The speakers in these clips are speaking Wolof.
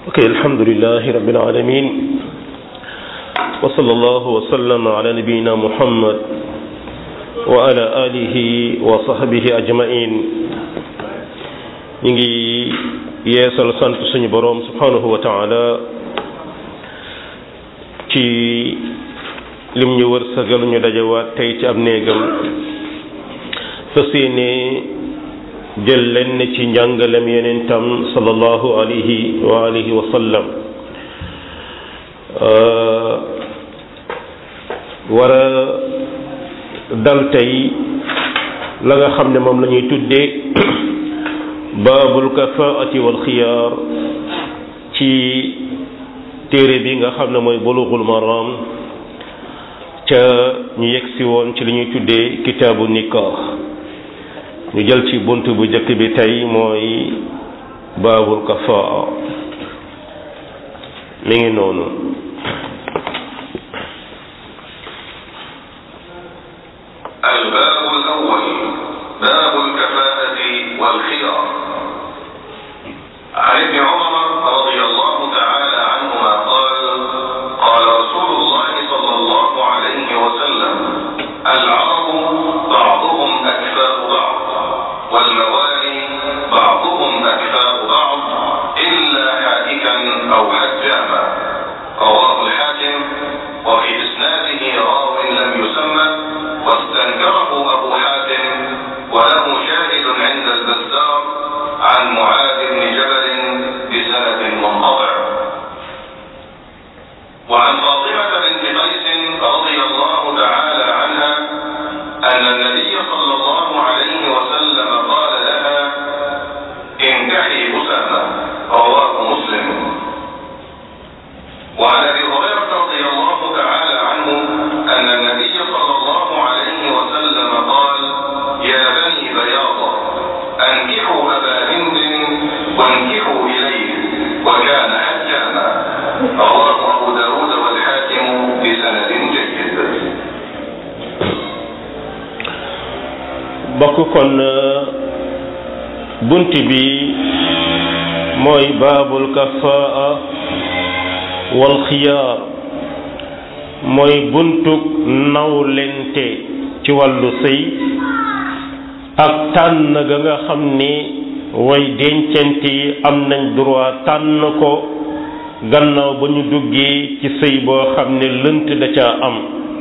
ok alhamdulilahi rabbil alamin wa sallallahu wa sallama ala nabiyina muhammad wa ala alihi wa sahbihi ajmain ñu ngi yeesal sant suñu boroom subhanahu wa taala ci lim ñu wërsëgal ñu dajawaat tey ci ab néegam fas yéene jël lenn ci njàngalem yonentam sallallahu alayhi wa alihi wa sallam war a dal tey la nga xam ne moom la ñuy tuddee baabul kafaati wal xiyaar ci téere bi nga xam ne mooy bulughul maram ca ñu yegsi woon ci li ñuy tuddee kitaabu nikah ñu jël ci bunt bu njëkk bi tey mooy baabul kafaa mi ngi noonu الباب الأول باب الكفاءة والخيار عن ابن عمر رضي الله تعالى عنهما قال قال رسول الله صلى الله عليه وسلم العرب بعضهم أكفاء بعض والموالي بعضهم أكفاء بعض إلا حائكا أو حجاما رواه الحاكم وفي إسناده راو لم يسمى واستنكره أبو حاتم وله شاهد عند البزار عن معاذ بن جبل بسند منقطع وعن فاطمة بنت قيس رضي الله تعالى عنها أن النبي صلى الله عليه وسلم قال لها انكحي أسامة رواه مسلم وعن ابي هريره رضي الله تعالى عنه ان النبي صلى الله عليه وسلم قال يا بني بياضه انكحوا ابا هند وانكحوا اليه وكان حجاما رواه ابو داود والحاكم بسند جيد bokk kon bunt bi mooy baabul kafaa wal xiyaar mooy buntug nawlente ci wàllu sëy ak tànn ga nga xam ni way dencante yi am nañ droit tànn ko gannaaw ba ñu duggee ci sëy boo xam ne lënt da caa am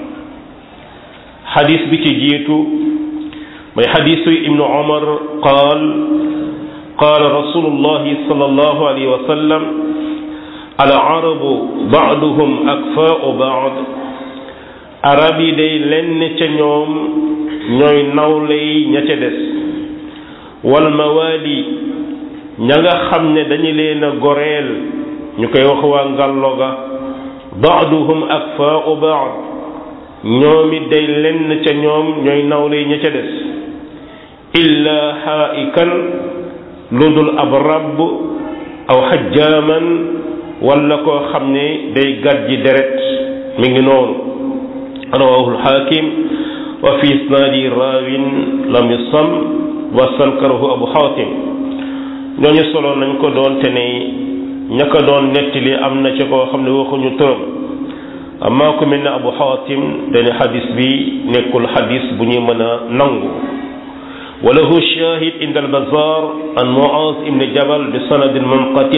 xadis bi ci jiitu mooy xadisu ibnu omar qaal qaala rasulullahi sallallahu alayhi wa sallam al arabu baaduhum akfaau baad arab yi day lenn ca ñoom ñooy nawley ña ca des wal mawaali ña nga xam ne dañu leen a goreel ñu koy wax waa ngàlloga baaduhum akfaau baad ñoom it day lenn ca ñoom ñooy nawley ña ca des illa xaa'ikan lu dul ab rabb aw xajjaaman wala koo xam ne day gàjji deret mi ngi noonu rawahu lxaakim wa fi isnaadi raawin lam yusam wa sankarahu abu xaatim ñooñu solo nañ ko doon te ne ña ko doon nettali am na ci koo xam ne waxuñu turam amaa ku mel ne abu xaatim dane xadis bi nekkul xadis bu ñuy mën a nangu walahu shahid inda albazar an muaz ibn jabal bi sanadin munqati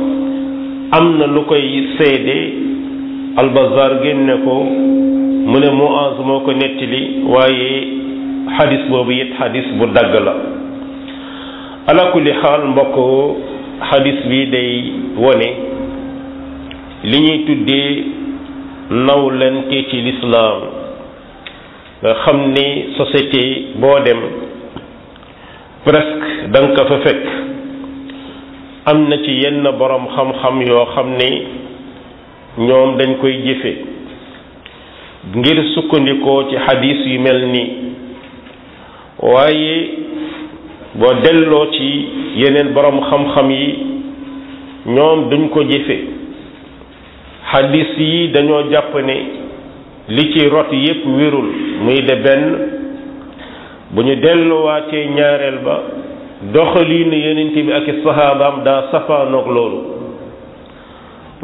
am na lu koy seede albazar génne ko mu ne muaz moo ko nettali waaye xadis boobu it xadis bu dagg la ala kulli xaal mbokk xadis bi day wone li ñuy tuddee nawlante ci lislaam nga xam ni société boo dem presque da nga ko fa fekk am na ci yenn boroom xam-xam yoo xam ne ñoom dañ koy jëfe ngir sukkandikoo ci xadis yu mel nii waaye boo delloo ci yeneen boroom xam-xam yi ñoom duñ ko jëfe xadis yi dañoo jàpp ne li ci rot yépp wérul muy de benn bu ñu delluwaatee ñaareel ba doxaliinu yenent bi ak i saxaabaam daa safaanoog loolu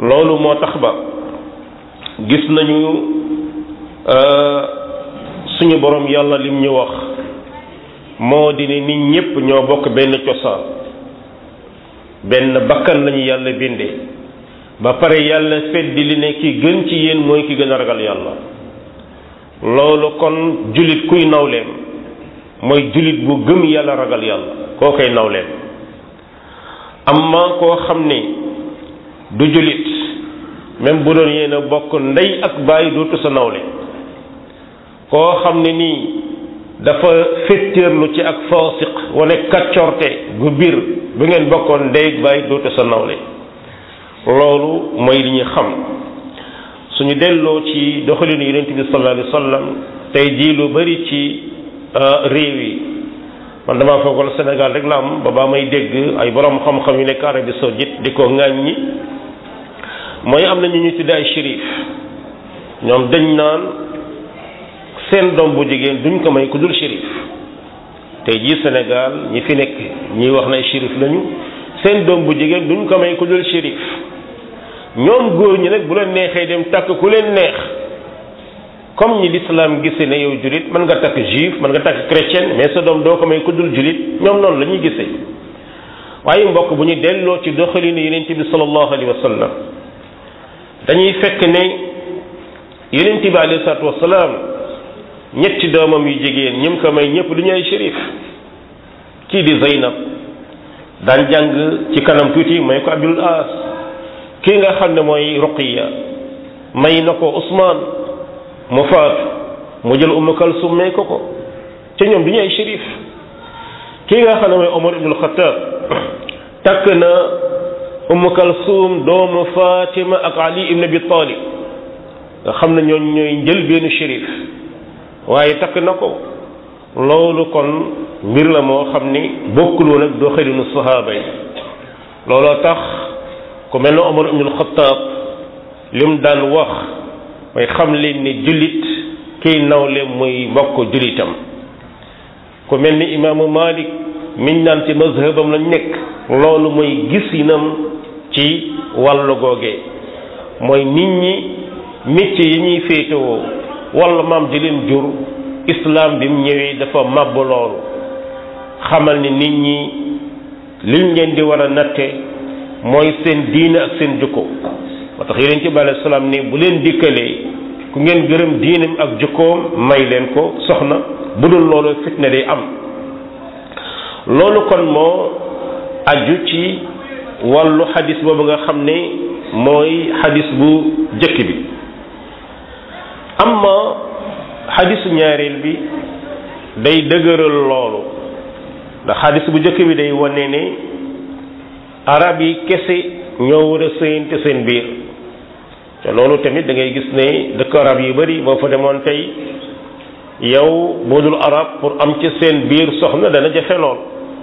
loolu moo tax ba gis nañu suñu borom yàlla lim ñu wax moo di ne nit ñépp ñoo bokk benn cosaan benn bakkan lañu yàlla bindee ba pare yàlla feddi li ne ki gën ci yéen mooy ki gën a ragal yàlla loolu kon jullit kuy nawleem mooy jullit bu gëm yàlla ragal yàlla koo koy nawleem amma koo xam ne du jullit même bu doon yéen a bokk ndey ak bàyyi dootu sa nawle koo xam ne nii dafa féttéerlu ci ak faasiq wane kaccorte gu biir bu ngeen bokkoon ndey ak bàyyi dootu sa nawle loolu mooy li ñu xam suñu delloo ci doxalinu yonent bi sallallahu alayhi wa sallam tey jii lu bari ci réew yi man damaa foogoon Sénégal rek la am ba baa may dégg ay borom xam-xam yu nekk Arabie Saoudite di ko ŋàññi mooy am na ñu ñu tuddee ay shérif ñoom dañ naan seen doom bu jigéen duñ ko may ku dul shérif tey jii Sénégal ñi fi nekk ñiy wax na ay shérif lañu seen doom bu jigéen duñ ko may ku dul shérif ñoom góor ñi nag bu leen neexee dem takk ku leen neex comme ñi l'islam gisee ne yow julit mën nga takk juif mën nga takk chrétien mais sa doom doo ko may ku dul julit ñoom noonu la ñuy gisee waaye mbokk bu ñu delloo ci doxalinu yonent bi sallallahu alayhi wa sallam dañuy fekk ne yonent bi alayhi salaatu wasalaam ñetti doomam yu jigéen ñim ko may ñëpp du ñu ay shérif kii di Zeynab daan jàng ci kanam tuuti may ko Abdul As kii nga xam ne mooy Ruqiya may na ko Ousmane mu faatu mu jël Umm Kalsum may ko ko ca ñoom du ñu ay shérif kii nga xam ne mooy Omar ibnul Xattaab takk na Umm Kalsum doomu Fatima ak Ali ibn Abi Talib nga xam ne ñooñ ñooy njël benn shérif waaye takk na ko loolu kon mbir la moo xam ni bokkul woon ak doxalinu sahaaba yi looloo tax ku mel ne Omar ibnul Xattaab lim daan wax mooy xam leen ni jullit kiy nawle muy mbokk jullitam ku mel ni imaamu Malik miñ naan ci mazhabam lañ nekk loolu mooy gisinam ci wàllu googe mooy nit ñi métier yi ñuy féetewoo wala maam di leen jur islam bi mu ñëwee dafa màbb loolu xamal ni nit ñi liñ leen di war a natte mooy seen diine ak seen jukko moo tax yeneen ci bàyyi salaam ni bu leen dikkalee ku ngeen gërëm diinam ak jukkoom may leen ko soxna bu dul loolu fitna day am loolu kon moo aju ci wàllu xadis boobu nga xam ne mooy xadis bu jëkk bi amma xadisu ñaareel bi day dëgëral loolu ndax xadis bu jëkk bi day wane ne arab yi kese ñoo war a sëyante seen biir te loolu tamit da ngay gis ne dëkk arab yu bari boo fa demoon tey yow boo dul arab pour am ci seen biir soxna dana jafe lool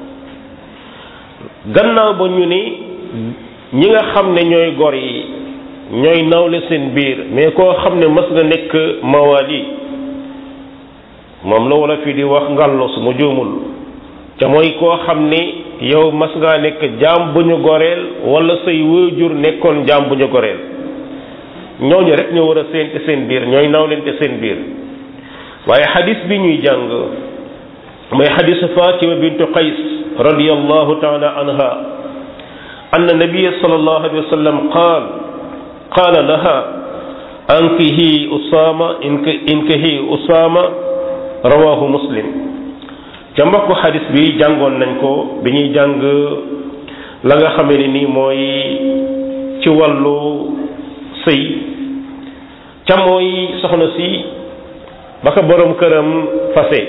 gannaaw ba ñu ni ñi nga xam ne ñooy gor yi ñooy nawle seen biir mais koo xam ne mas nga nekk mawali moom la wala fii di wax ngàllo su ma juumul te mooy koo xam ne yow mas ngaa nekk jaam bu ñu goreel wala say waajur nekkoon jaam bu ñu goreel ñooñu rek ñoo war a seente seen biir ñooy nawlente seen biir waaye xadis bi ñuy jàng mooy xadisu Fatima bintu Qays radiyallahu taala anha anna nabiya sallallahu alayhi wa sallam qaal qaala laha ankihi Usaama inkihi Usaama rawahu muslim ca mbokku xadis bi jàngoon nañ ko bi ñuy jàng la nga xamee ne nii mooy ci wàllu sëy ca mooy soxna si ba ko borom këram fase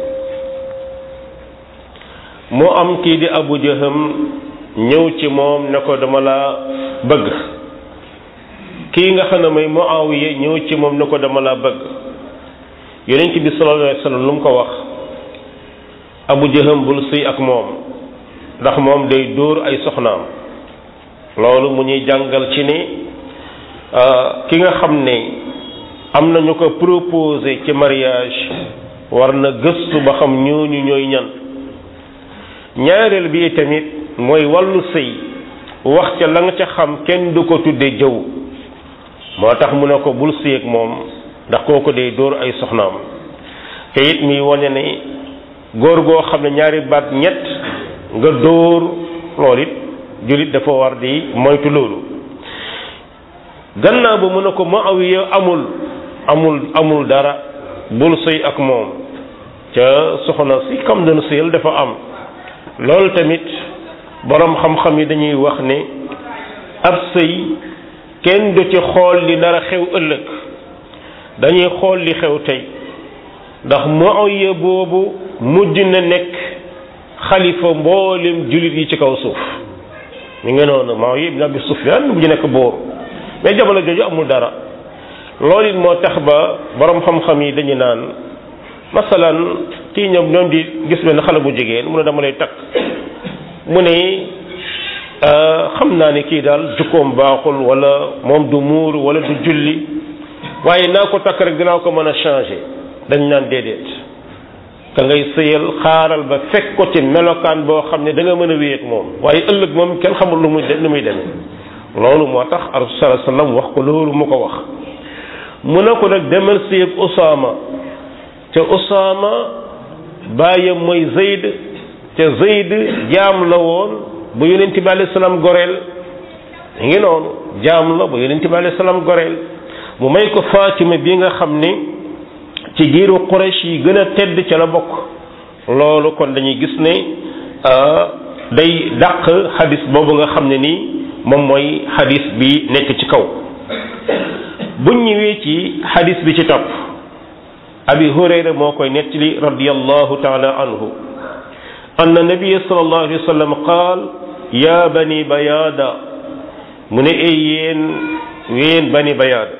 moo am kii di abu jaham ñëw ci moom ne ko dama la bëgg kii nga xam ne mooy muawiya ñëw ci moom ne ko dama la bëgg yonent bi sallallahu alayhi wa sallam lu mu ko wax abu jaham bul sëy ak moom ndax moom day dóor ay soxnaam loolu mu ñuy jàngal ci ne ki nga xam ne am na ñu ko proposé ci mariage war na gëstu ba xam ñooñu ñooy ñan ñaareel bi tamit mooy wàllu sëy wax ca la nga ca xam kenn du ko tudde jëw moo tax mu ne ko bul séeg moom ndax kooku day dóor ay soxnaam te it mi wane ne góor goo xam ne ñaari baat ñett nga dóor loolu it jullit dafa war di moytu loolu gannaaw ba mu ne ko Muawiya amul amul amul dara bul sëy ak moom ca soxna si kam dana sëyal dafa am loolu tamit boroom xam-xam yi dañuy wax ne ab sëy kenn du ci xool li nar a xew ëllëg dañuy xool li xew tey ndax Muawiya boobu mujj na nekk xalifa mboolem jullit yi ci kaw suuf mi ngi noonu Muawiya ibn Abi Sufyaan mujj nekk boor mais jamono jooju amul dara loolu it moo tax ba borom xam-xam yi dañu naan masalan kii ñoom ñoom di gis benn xale bu jigéen mu ne dama lay takk mu ne xam naa ne kii daal jukkoom baaxul wala moom du muur wala du julli waaye naa ko takk rek dinaa ko mën a changer dañ naan déedéet ka ngay sëyal xaaral ba fekk ko ci melokaan boo xam ne da nga mën a wéy ak moom waaye ëllëg moom kenn xamul lu muy lu muy demee loolu moo tax rasul sallallahu alayhi wasallam wax ko loolu mu ko wax mu ne ko nag demal sëyab Usaama te Usaama bàyyam mooy Zayd te Zayd jaam la woon bu yonent bi alayhi salaam goreel mi ngi noonu jaam la bu yonent bi alayhi salaam goreel mu may ko Fatima bi nga xam ne ci giiru Quraysh yi gën a tedd ca la bokk loolu kon dañuy gis ne day dàq xadis boobu nga xam ne nii moom mooy xadis bi nekk ci kaw buñ ñëwee ci xadis bi ci topp abi hurayra moo koy nettali radiyallahu taala anhu anna nabiyya sallallahu alayhi wa sallam qaal ya bani bayaada mu ne ay yéen yéen bani bayaada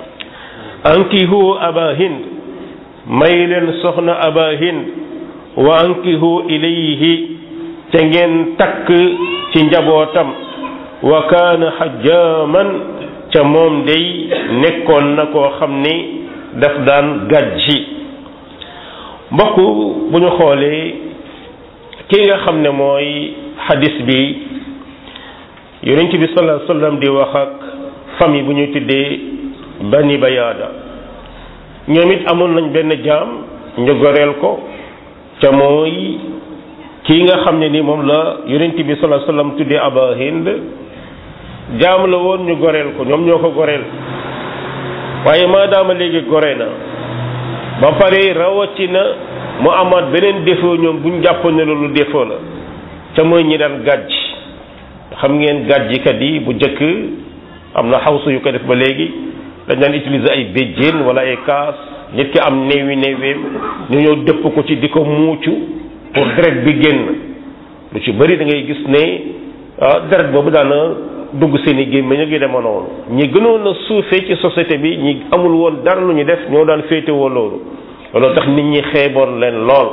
ankihu aba hind may leen soxna aba hind wa ankihu ilayhi te ngeen takk ci njabootam wa kaana xajjaaman ca moom day nekkoon na koo xam ni daf daan gàjji mbokk bu ñu xoolee ki nga xam ne mooy xadis bi yonent bi sallallahu alayhi wasallam di wax ak famille bu ñuy tuddee bani bayaada ñoom it amoon nañ benn jaam ñu goreel ko ca mooy kii nga xam ne ni moom la yonent bi sallallahu alayhi wasallam tuddee aba hind jaam la woon ñu goreel ko ñoom ñoo ko goreel waaye maadaama léegi gore na ba pare rawatina mu amaat beneen défaut ñoom bu ñu jàppoon ne loolu défaut la ca mooy ñi daan gàjj xam ngeen gàjjikat yi bu jëkk am na xawsu yu ko def ba léegi dañ daan utiliser ay béjjén wala ay kaas nit ki am néewi néeweem ñu ñëw dëpp ko ci di ko muucu pour deret bi génn lu ci bëri da ngay gis ne ah deret boobu daana dugg seen i gémmiñ ak yu dema noonu ñi gënoon a suufee ci société bi ñi amul woon dara lu ñu def ñoo daan féetewoo loolu loolu tax nit ñi xeeboon leen lool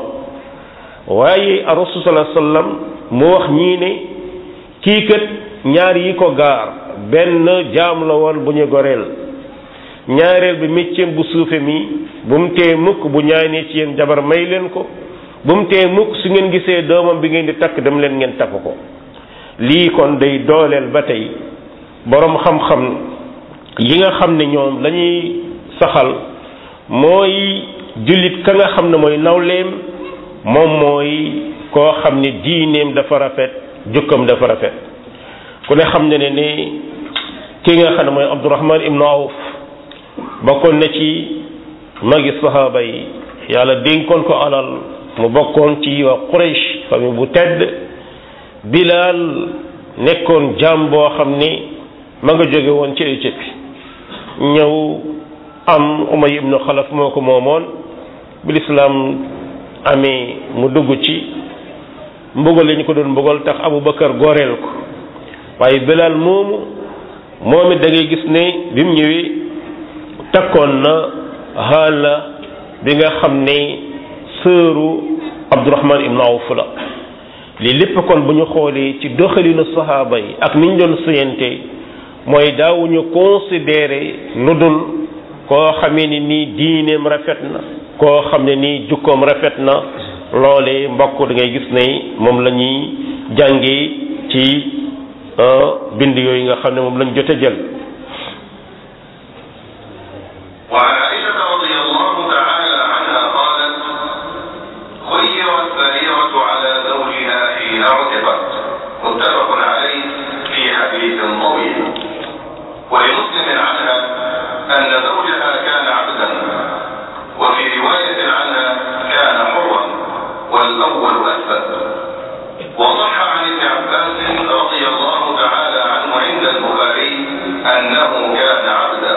waaye rasul sallallahu alayhi wasallam mu wax ñii ne kii kat ñaar yi ko gaar benn jaam la woon bu ñu goreel ñaareel bi mécceem bu suufe mi bu mu tee mukk bu ñaanee ci yéen jabar may leen ko bu mu tee mukk su ngeen gisee doomam bi ngeen di takk dem leen ngeen takk ko lii kon day dooleel ba tey boroom xam-xam yi nga xam ne ñoom lañuy saxal mooy jullit ka nga xam ne mooy nawleem moom mooy koo xam ne diineem dafa rafet jukkam dafa rafet ku ne xam ne ne ne ki nga xam ne mooy Abdurahman ibnu Awf bokkoon na ci magi sahaaba yi yàlla dénkoon ko alal mu bokkoon ci waa Quraysh famille bu tedd Bilaal nekkoon jaam boo xam ni ma nga jóge woon ci Éthiopie ñëw am Umay ibnu Xalaf moo ko moomoon bi lislaam amee mu dugg ci mbugal lañu ko doon mbugal tax Abu Bakar goreel ko waaye Bilaal moomu moom it da ngay gis ne bi mu ñëwee takkoon na xaala bi nga xam ne sëru Abdurahman ibnu Awf la lii lépp kon bu ñu xoolee ci doxalinu saxaaba yi ak niñ doon sëyante mooy daawuñu considéré lu dul koo xamee ni nii diineem rafet na koo xam ne nii jukkoom rafet na loolee mbokk da ngay gis ne moom la ñuy jàngee ci bind yooyu nga xam ne moom lañ jote jël وعن عائشة رضي الله تعالى عنها قالت خيرت بريرة على زوجها حين عتقت متفق عليه في حديث طويل ولمسلم عنها أن زوجها كان عبدا وفي رواية عنها كان حرا والأول أثبت وصح عن ابن عباس رضي الله تعالى عنه عند البخاري أنه كان عبدا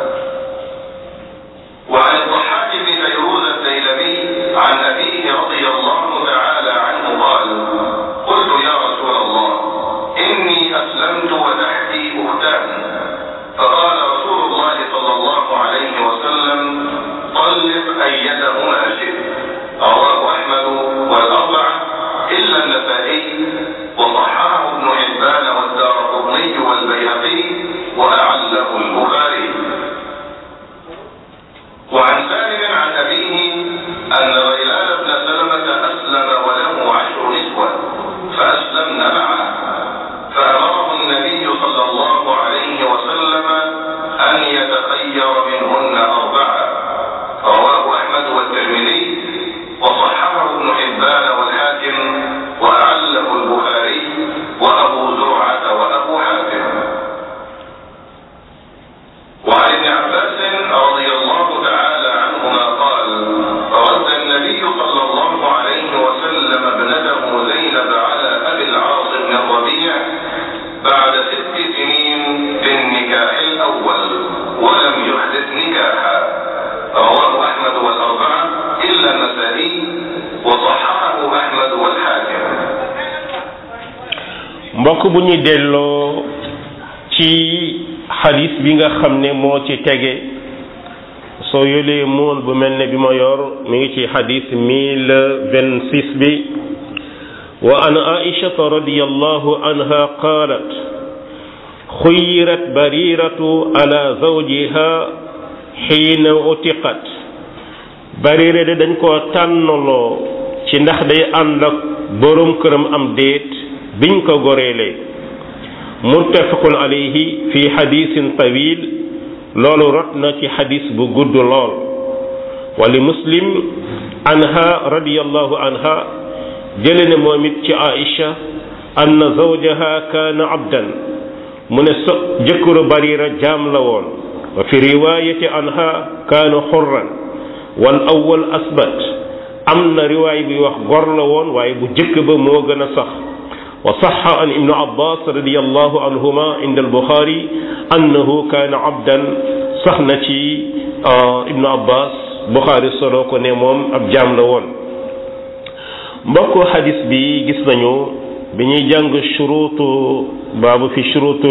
وعن الضحاك بن فيروز الديلمي عن أبيه رضي الله تعالى عنه قال قلت يا رسول الله إني أسلمت وتحتي أختان فقال رسول الله صلى الله عليه وسلم طلق أيتهما شئت رواه أحمد والأربعة إلا النسائي وصححه ابن حبان والدار قطني والبيهقي وأعله البخاري وعن سالم عن أبيه أن غيلان بن سلمة أسلم وله عشر نسوة فأسلمن معه فأمره النبي صلى الله عليه وسلم أن يتخير منهن أربعة رواه أحمد والترمذي وصححه ابن حبان والحاكم وأعله البخاري وأبو زرعة وأبو حاتم وعن ابن عباس رضي الله تعالى عنهما قال رد النبي صلى الله عليه وسلم ابنته زينب على ابي العاص بن الربيع بعد ست سنين بالنكاح الاول ولم يحدث نكاحا رواه احمد والاربعه الا النسائي وصححه احمد والحاكم mbokk bu ñu delloo ci xadis bi nga xam ne moo ci tege soo yolee moon bu mel ne bi ma yor mi ngi ci xadis mille vingt six bi wa an aishata radiallahu anha qalat xuyirat bariratu ala zawjiha xiina utiqat barira de dañ koo tànnaloo ci ndax day ànd ak borom këram am déet biñ ko goreelee muttafaqun alayhi fi xadisin tawil loolu rot na ci xadis bu gudd lool wali muslim anha radiallahu anha jële ne moom it ci aisha anna zawjaha kaana abdan mu ne so jëkkëru barira jaam la woon wa fi riwayati anha kaana xurran wal awwal asbat am na riwaay bi wax gor la woon waaye bu jëkk ba moo gën a sax وصح عن ابن عباس رضي الله عنهما عند البخاري أنه كان عبدا صحنتي ابن عباس بخاري solo ko ne moom ab jaam la woon mbokk xadis bi gis nañu bi ñuy jàng shuruutu baabu fi shuruutu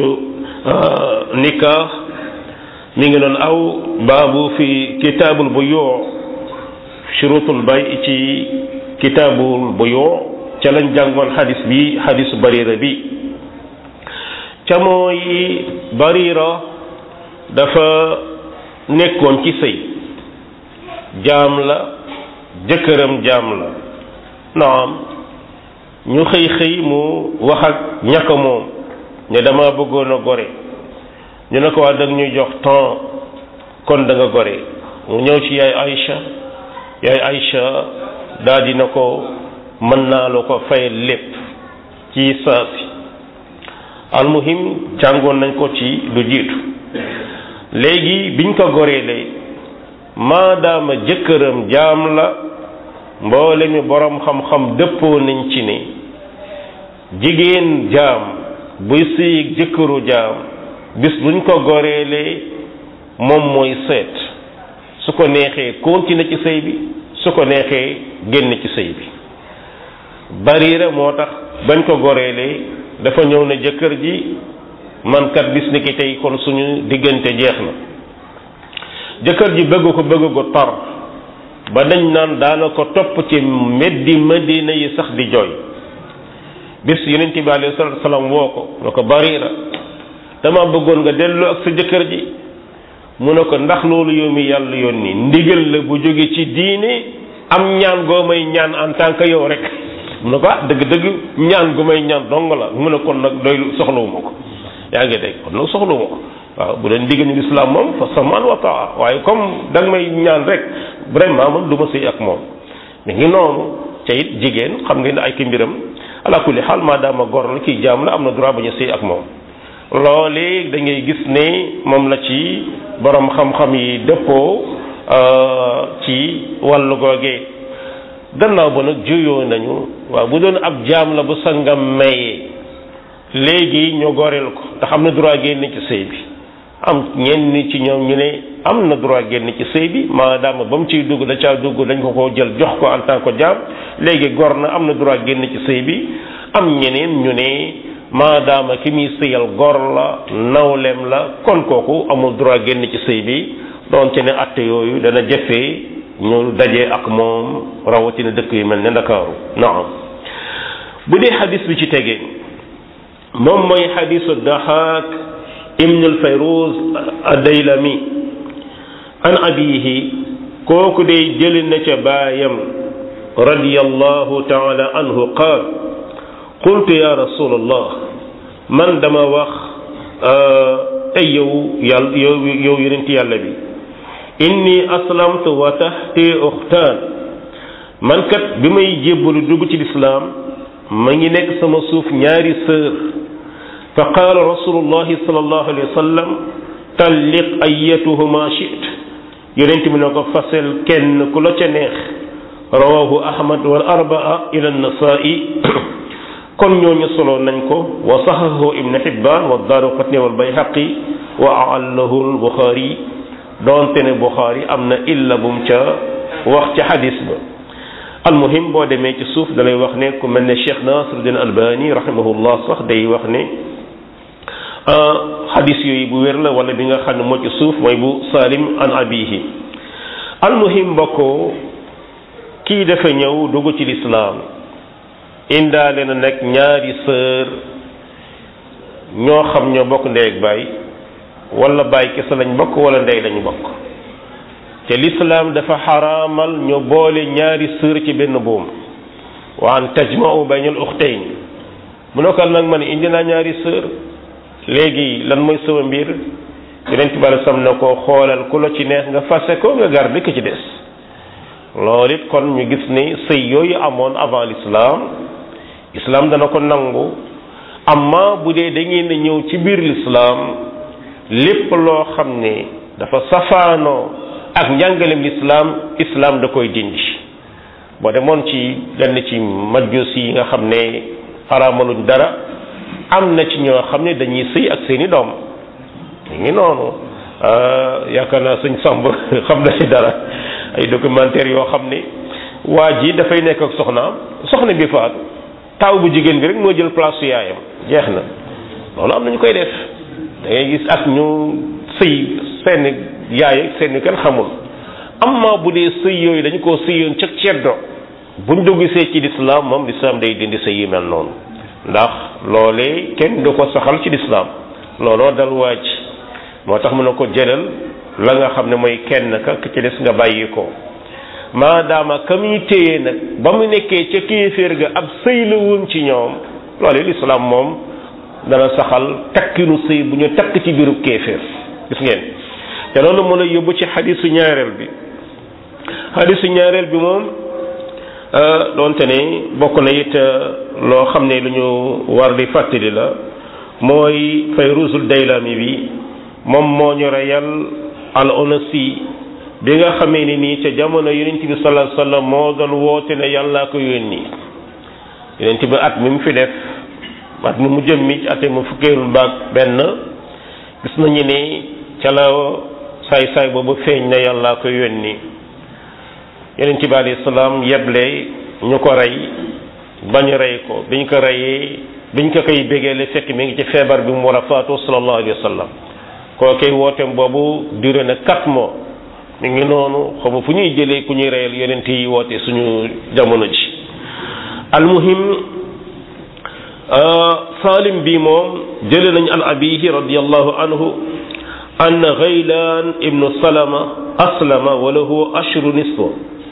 nikah mi ngi doon aw baabu fi kitaabul buyuu shuruutul bay ci kitaabul buyuu ca lañ jàngoon xadis bi xadisu barira bi ca mooy barira dafa nekkoon ci sëy jaam la jëkkëram jaam la naam ñu xëy xëy mu wax ak ñàkk moom ne dama bëggoon a gore ñu ne ko waa dag ñuy jox temps kon da nga gore mu ñëw ci yaay Aïcha yaay Aïcha daal dina ko mën naa la ko fayal lépp ci saasi almuhim jàngoon nañ ko ci lu jiitu léegi biñ ko goreelee maadaama jëkkëram jaam la mboole mi boroom xam-xam dëppoo nañ ci ne jigéen jaam buy sëy jëkkëru jaam bis buñ ko goreelee moom mooy seet su ko neexee continuer ci sëy bi su ko neexee génn ci sëy bi barira moo tax bañ ko goreelee dafa ñëw na jëkkër ji man kat bis ni ki tey kon suñu diggante jeex na jëkkër ji bëgg ko bëgg ko tar ba dañ naan daana ko topp ci meddi madina yi sax di jooy bis yonent bi alayhi salaatu salaam woo ko ne ko barira dama bëggoon nga dellu ak sa jëkkër ji mu ne ko ndax loolu yow mi yàlla yónni ndigal la bu jóge ci diine am ñaan goo may ñaan en tant que yow rek mu ne ko ah dëgg-dëgg ñaan gu may ñaan dong la mu ne kon nag doy soxlawuma ko yaa ngi dégg kon nag soxlawuma ko waaw bu dee ndigal ñu lislaam moom fa samaan wa taa waaye comme da nga may ñaan rek vraiment man du ma sëy ak moom mi ngi noonu ca it jigéen xam nga ne ay ki mbiram ala kulli xaal maadaama gor la kii jaam la am na droit bañ a sëy ak moom loolee da ngay gis ne moom la ci borom xam-xam yi dëppoo ci wàllu googee gannaaw ba nag juyoo nañu waaw bu doon ab jaam la bu sangam mayee léegi ñu goreel ko ndax am na droit génn ci sëy bi am ñenn ci ñoom ñu ne am na droit génn ci sëy bi maadaama ba mu ciy dugg da caa dugg dañ ko ko jël jox ko en tant que jaam léegi gor na am na droit génn ci sëy bi am ñeneen ñu ne maadaama ki muy sëyal gor la nawleem la kon kooku amul droit génn ci sëy bi doonte ne atte yooyu dana jëfee ñu dajee ak moom rawatina dëkk yu mel ne ndakaaru naam bu dee xadis bi ci tegee moom mooy xadisu daxaak ibn al-fayruz ad-daylami an abihi kooku day jëli na ca baayam radiyallahu taala anhu qaal qultu ya rasulallah man dama wax ay yow yàlla yow yow yonent yàlla bi inni aslamtu wa tahti uxtaan man kat bi may jébbalu dugg ci lislaam ma ngi nekk sama suuf ñaari sœur fa qaala rasulullahi sallallahu alayhi wa sallam talliq ayatuhuma chit yonent bi ne ko fasel kenn ku la ca neex rawahu ahmad wal arbaa ila nasaa'i kon ñooñu solo nañ ko wa sahahu ibn hibban wa daaraqutni wal bayhaqi wa aallahu al buxaari doonte ne buxaari am na illa bum ca wax ca xadis ba almuhim boo demee ci suuf dalay wax ne ku mel ne cheikh nasiruddin albani rahimahullah sax day wax ne xadis yooyu bu wér la wala bi nga xam ne moo ci suuf mooy bu salim an abihi almuhim mbokkoo kii dafa ñëw dugg ci lislaam indaale na nag ñaari sœur ñoo xam ñoo bokk ndey ak baay wala baay kese lañ bokk wala ndey lañ bokk te lislaam dafa xaraamal ñu boole ñaari sœur ci benn buum wa an tajma'u bayna al ukhtayn mu ne ko nag man indi naa ñaari sœur léegi lan mooy sama mbir yonent bi sam na ko xoolal ku la ci neex nga fase ko nga garde ko ci des loolu it kon ñu gis ni sëy yooyu amoon avant l'islam islam dana ko nangu amma bu dee da ngeen a ñëw ci biir l'islam lépp loo xam ne dafa safaanoo ak njàngalem l'islam islam da koy dindi boo demoon ci lenn ci majus yi nga xam ne araamaluñ dara am na ci ñoo xam ne dañuy sëy ak seeni doom ñu ngi noonu yaakaar naa sëñ Samb xam na ci dara ay documentaire yoo xam ne waa ji dafay nekk ak soxnaam soxna bi faatu taaw bu jigéen bi rek moo jël place su yaayam jeex na loolu am na ñu koy def da ngay gis ak ñu sëy seen yaay ak seen kenn xamul amma bu dee sëy yooyu dañu koo sëyoon ca ceddo buñ duggsee ci lislaam moom lislaam day dindi sëy yi mel noonu ndax loolee kenn du ko saxal ci lislaam looloo dal waaj moo tax mu ne ko jëlal la nga xam ne mooy kenn ka ci des nga bàyyi ko maadaama ka muy téye nag ba mu nekkee ca kéeféer ga ab sëy la woon ci ñoom loolu lislaam moom dana saxal takkinu sëy bu ñu takk ci biiru kéeféer gis ngeen te loolu mën a yóbbu ci xadisu ñaareel bi xadisu ñaareel bi moom doonte ne bokk na it loo xam ne lu ñu war di fàttali la mooy Fayruzul Daylami bi moom moo ñu reyal al onasi bi nga xamee ni nii ca jamono yonent bi sallallahu alayhi wasallam moo doon woote ne yàllaa ko yónni yonent bi at mi mu fi def at mi mu jëm mi ci ate mu fukkeelul baag benn gis nañu ne ca la saay saay boobu feeñ na yàllaa ko yónni yonent bi alayhi salaam yeble ñu ko rey bañ rey ko biñ ko reyee biñ ko koy bégeele fekk mi ngi ci feebar bi mu war a faatu sallallahu alayhi wa sallam koo koy wooteem boobu duré na quatre mois mi ngi noonu xamu fu ñuy jëlee ku ñuy reyal yonent yi woote suñu jamono ji almuhim salim bi moom jële nañ an abihi radiallahu anhu ann gaylaan ibnu salama aslama wa lahu ashru nisfu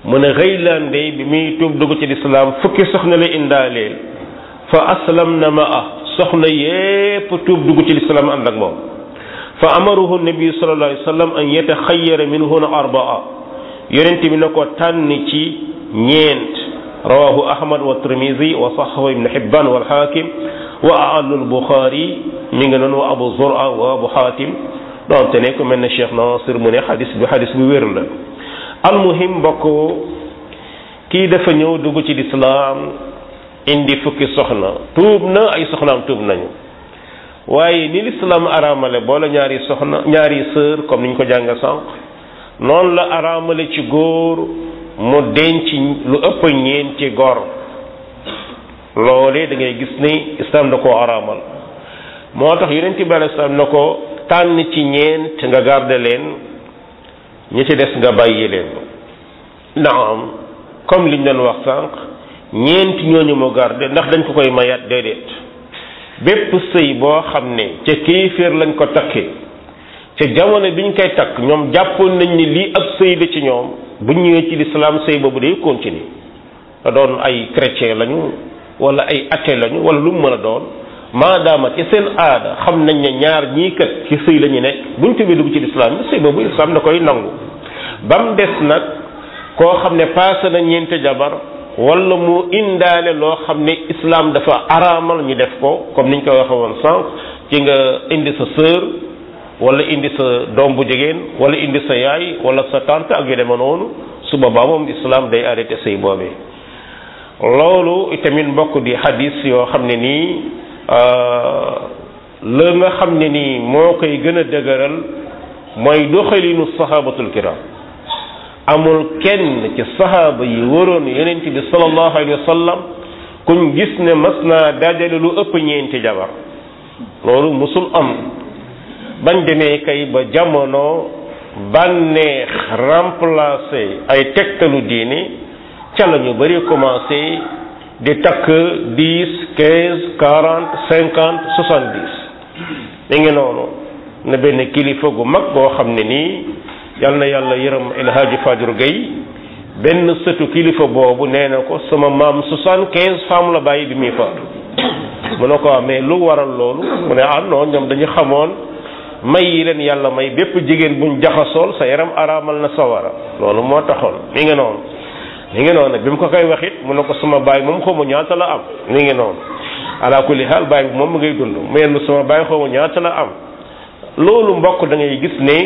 mu ne Ghaylaan de bi muy tuub dugg ci lislaam fukki soxna la indaaleel fa aslam na ma ah soxna yépp tuub dugg ci lislaam ànd ak moom fa amaruhu nabi sallallahu alayhi wa sallam an yataxayyara minhunna arbaa yonent bi na ko tànn ci ñeent rawahu ahmad wa tirmisi wa saxahu ibn hibban wal hakim wa a'allu al buxaari mi ngi noonu wa abu zur'a wa abu hatim donte ne ku mel ne cheikh nasir mu ne xadis bi xadis bu wér la almuhim mbokk kii dafa ñëw dugg ci lislaam indi fukki soxna tuub na ay soxnaam tuub nañu waaye ni lislaam araamale boole ñaari soxna ñaari sœur comme niñ ko jàng sànq noonu la araamale ci góor mu denc lu ëpp ñeenti gor loolee da ngay gis ni islam da koo araamal moo tax yonent bi alei salaam na ko tànn ci ñeent nga garde leen ñi ci des nga bàyyi leen naam comme liñ doon wax sànq ñeent ñooñu mu garde ndax dañ ko koy mayaat déedéet bépp sëy boo xam ne ca kéeféer lañ ko takkee ca jamono biñ koy takk ñoom jàppoon nañ ni lii ab sëy la ci ñoom bu ñëwee ci lislaam sëy boobu day continuer da doon ay chrétien lañu wala ay athée lañu wala lu mu mën a doon maadaama ci seen aada xam nañ ne ñaar ñii kat ci sëy la ñu nekk buñ tubee dugg ci lislaam bi sëy boobu lislaam da koy nangu ba mu des nag koo xam ne paase na ñeente jabar wala mu indaale loo xam ne islam dafa araamal ñu def ko comme niñ ko waxe woon sànq ci nga indi sa sœur wala indi sa doom bu jigéen wala indi sa yaay wala sa tante ak yu demee noonu su boobaa moom islam day arrêté sëy boobee loolu itamit mbokk di hadis yoo xam ne nii la nga xam ne nii moo koy gën a dëgëral mooy doxalinu sahabatul kiram amul kenn ci sahaaba yi waroon yonent bi sallallahu alayhi wa sallam kuñ gis ne mas naa dajale lu ëpp ñeenti jabar loolu musul am bañ demee kay ba jamono bànneex remplacé ay tegtalu diine ca la ñu bari commencé di takk dix quinze quarante cinquante soixante dix mi ngi noonu na benn kilifa gu mag boo xam ne nii yal na yàlla yërëm El Hadji Fadjur Gueye benn sëtu kilifa boobu nee na ko sama maam soixante quinze femmes la bàyyi bi muy faatu mu ne ko mais lu waral loolu mu ne ah non ñoom dañu xamoon may yi leen yàlla may bépp jigéen buñ jaxasool sa yaram araamal na sawara loolu moo taxoon mi ngi noonu mi ngi noonu bi mu ko koy waxit mu ne ko sama baay moom xaw ma ñaata la am mi ngi noonu ala kulli xaal baay bi moom mu ngay dund mu yenn sama baay xaw ma ñaata la am loolu mbokk da ngay gis ne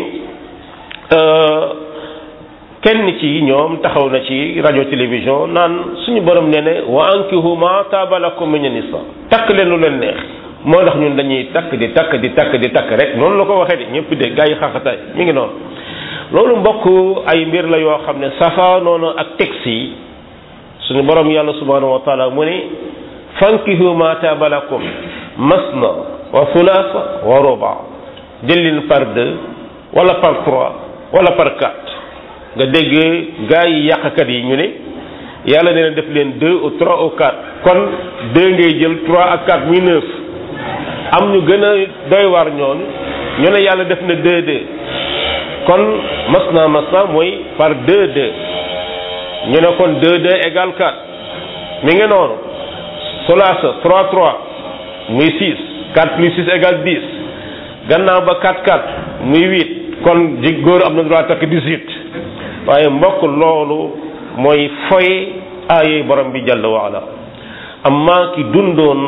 kenn ci ñoom taxaw na ci rajo télévision naan suñu borom nee ne wa ankihu ma taaba lakum min nisa takk leen lu leen neex moo tax ñun dañuy takk di takk di takk di takk rek noonu la ko waxee de ñëpp de gaa yi xaxataay mi ngi noonu loolu mbokk ay mbir la yoo xam ne safa noonu ak texte yi suñu borom yàlla subhanahu wa taala mu ne fankihu ma taaba lakum masna wa thulaasa wa ruba jël leen par deux wala par trois wala par quatre nga dégg gaa yi yàqkat yi ñu ne yàlla nee na def leen deux ou trois ou quatre kon deux ngay jël trois ak quatre muy neuf am ñu gën a doy war ñoon ñu ne yàlla def na deux deux kon masna masna mooy par deux deux ñu ne kon deux deux égale quatre mi ngi noonu solaasa trois trois muy six quatre plus six égale dix gannaaw ba quatre quatre muy huit kon ji góor am na droit takk dix-huit waaye mbokk loolu mooy foy aayey borom bi jàll waala amma ki dundoon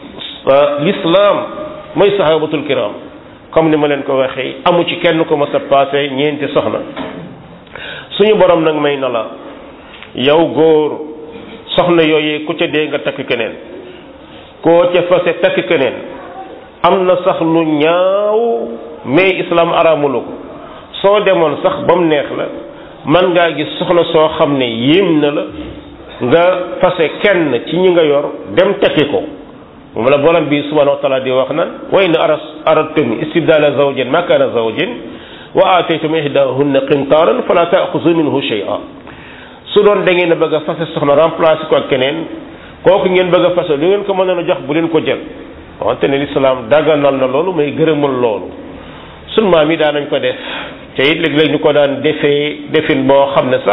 l'islam mooy sahabatul kiram comme ni ma leen ko waxee amu ci kenn ko mas a passé ñeenti soxna suñu borom nag may na la yow góor soxna yooyee ku ca dee nga takk keneen koo ca fase takk keneen am na sax lu ñaaw mais islam araamulu ko soo demoon sax ba mu neex la man ngaa gis soxna soo xam ne yéem na la nga fase kenn ci ñi nga yor dem tekki ko moom la borom bi subhanahu wa taala di wax nan wa in aras aradtum istibdala zawjin makana zawjin wa ataytum ihdahunna qintaran fala taaxuzu minhu shay'a su doon da ngeen a bëgg a fase soxna remplacer ko ak keneen kooku ngeen bëgg a fase lu ngeen ko mën a jox bu leen ko jël wante ne lislaam daganal na loolu may gërëmul loolu sun maam yi daan nañ ko def te it léeg-léeg ñu ko daan defee defin boo xam ne sax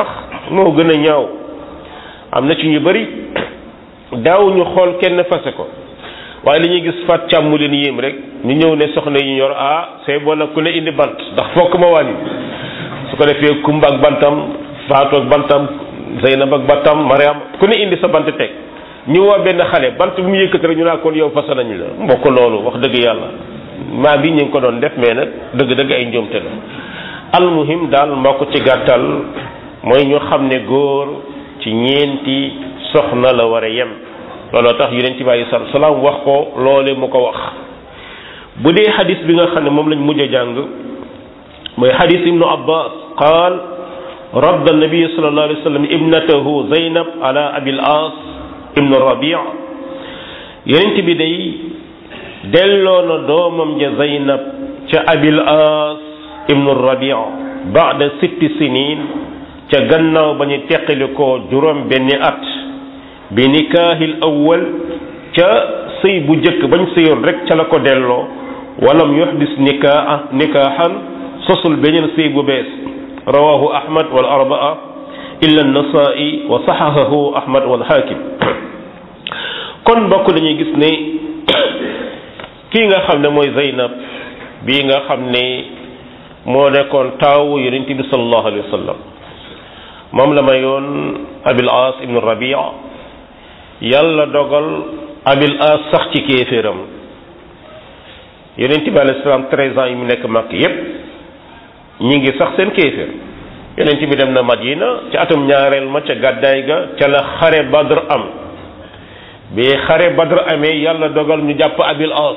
moo gën a ñaaw am na ci ñu bari daawuñu xool kenn fase ko waaye li ñuy gis fat càmm mu leen yéem rek ñu ñëw ne soxna yi ñor ah c'est bon nag ku ne indi bant ndax fokk ma wàññi su ko defee kumba ak bantam faatu ak bantam zeynab ak bantam mariam ku ne indi sa bant teg ñu woo benn xale bant bu mu yëkkati rek ñu naa kon yow fasa nañu la mbokk loolu wax dëgg yàlla maa bi ñu ngi ko doon def mais nag dëgg-dëgg ay njuumte la almuhim daal mbokk ci gàttal mooy ñu xam ne góor ci ñeenti soxna la war a yem looloo tax yonent bi alei salatu salaam wax ko loole mu ko wax bu dee xadis bi nga xam ne moom lañ mujj a jàng mooy xadis ibnu abbas qaal radda nabi sallallahu alayhi wa sallam ibnatahu zaynab ala abil as ibnu rabi yonent bi day delloo na doomam ja zaynab ca abil as ibnu rabi baada sitti sinin ca gannaaw ba ñu teqali ko juróom benni at bi nikaahil awwal ca sëy bu jëkk bañ sëyoon rek ca la ko delloo walam yuhdis nikaa nikaahan sosul beneen sëy bu bees rawahu ahmad wal arbaa illa an-nasaa'i wa saxahahu ahmad wal hakim kon bokk dañuy gis ne kii nga xam ne mooy Zeynab bii nga xam ne moo nekkoon taawu yonent bi sallallahu alayhi wa sallam moom la mayoon abil as ibnu rabia yàlla dogal abil as sax ci kéeféeram yonent bi alayhi salaam treize ans yi mu nekk mag yépp ñi ngi sax seen kéeféer yonent bi dem na madina ci atum ñaareel ma ca gàddaay ga ca la xare badr am bi xare badr amee yàlla dogal ñu jàpp abil as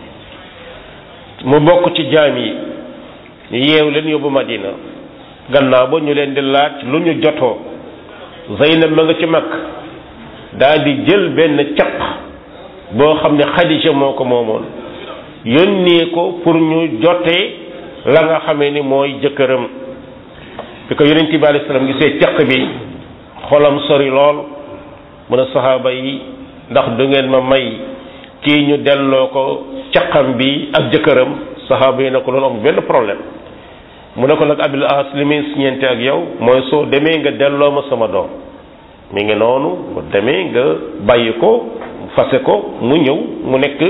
mu bokk ci jaam yi ñu yeew leen yóbbu madina gannaaw ba ñu leen di laaj lu ñu jotoo Zeynab ma nga ci mag daal di jël benn caq boo xam ne Xadija moo ko moomoon yónnee ko pour ñu jotee la nga xamee ni mooy jëkkëram bi ko yonent bi alayhi salaam gisee caq bi xolam sori lool mun a saxaaba yi ndax du ngeen ma may kii ñu delloo ko caqam bi ak jëkkëram saxaaba yi ne ko loolu amul benn problème mu ne ko nag abil as li muy siñeente ak yow mooy soo demee nga delloo ma sama doom mi ngi noonu bu demee nga bàyyi ko fase ko mu ñëw mu nekk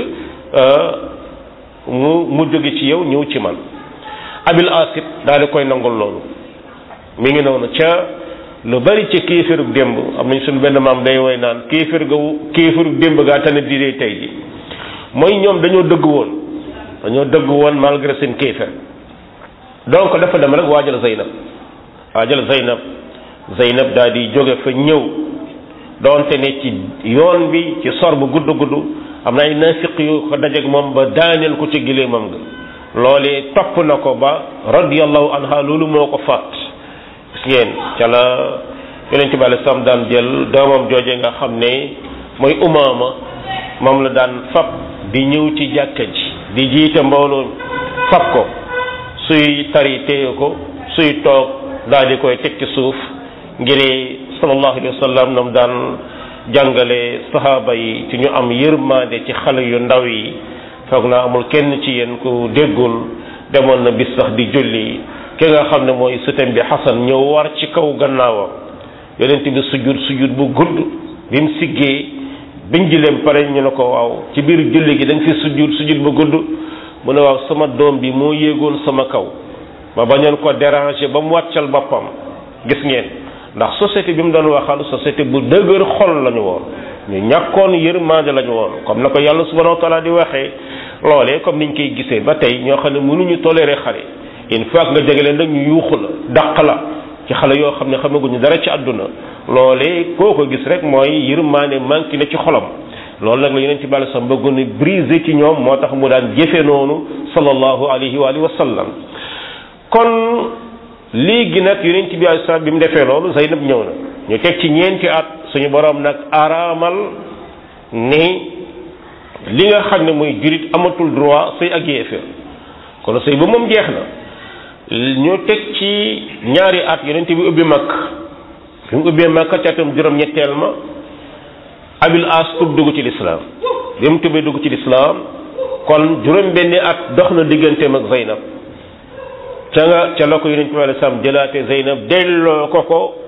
mu mu jóge ci yow ñëw ci man abil as it daal di koy nangul loolu mi ngi noonu ca lu bari ci kéeférug démb am nañ suñu benn maam day woy naan kéefér ga kéeférug démb gaa tane di dee tey ji mooy ñoom dañoo dëgg woon dañoo dëgg woon malgré seen kéefér donc dafa dem rek waajal Zeynab waajal Zeynab Zeynab daal di jóge fa ñëw doonte ne ci yoon bi ci sor bu gudd gudd am na ay nafiq yu ko dajeeg moom ba daaneel ko ci gileemam ga loolee topp na ko ba radiyallahu anha loolu moo ko faat gis ngeen ca la yonent bi alei salaam daan jël doomam jooje nga xam ne mooy umaama moom la daan fab di ñëw ci jàkka ji di jiite mbooloo fab ko suy tari téye ko suy toog daal di koy teg ci suuf ngir sallallahu alayhi wa sallam nam daan jàngale sahaaba yi ci ñu am yërmande ci xale yu ndaw yi foog naa amul kenn ci yéen ku déggul demoon na bis sax di julli ki nga xam ne mooy sëtam bi xasan ñëw war ci kaw gannaawam yonent bi sujud sujud bu gudd bi mu siggee biñ jileem pare ñu ne ko waaw ci biir julli gi da nga fi sujud sujud bu gudd mu ne waaw sama doom bi moo yéegoon sama kaw ma bañoon ko déranger ba mu wàccal boppam gis ngeen ndax société bi mu doon waxal société bu dëgër xol lañu woon ñu ñàkkoon yërmande lañu woon comme na ko yàlla subhanahu wa taala di waxee loolee comme niñ koy gisee ba tey ñoo xam ne mënuñu tolérer xale une fois nga jege leen nag ñu yuuxu la dàq la ci xale yoo xam ne xamaguñu dara ci àdduna loolee koo ko gis rek mooy yërmande manqué na ci xolam loolu nag la yeneen ci bàyyi sax bëggoon a briser ci ñoom moo tax mu daan jëfe noonu sallallahu alayhi wa alihi wa sallam kon léegi nag yonent bi alayhi salaam bi mu defee loolu Zeynab ñëw na ñu teg ci ñeenti at suñu borom nag araamal ni li nga xam ne mooy jurit amatul droit sëy ak yéeféer kon sëy ba moom jeex na ñu teg ci ñaari at yonent bi ubbi makk bi mu ubbee makk ca atam juróom-ñetteel ma abil as tub dugg ci lislaam bi mu tubee dugg ci lislaam kon juróom benni at dox na digganteem ak Zeynab ca nga ca la ko yonent bi alayhi salaam jëlaate Zeynab delloo ko ko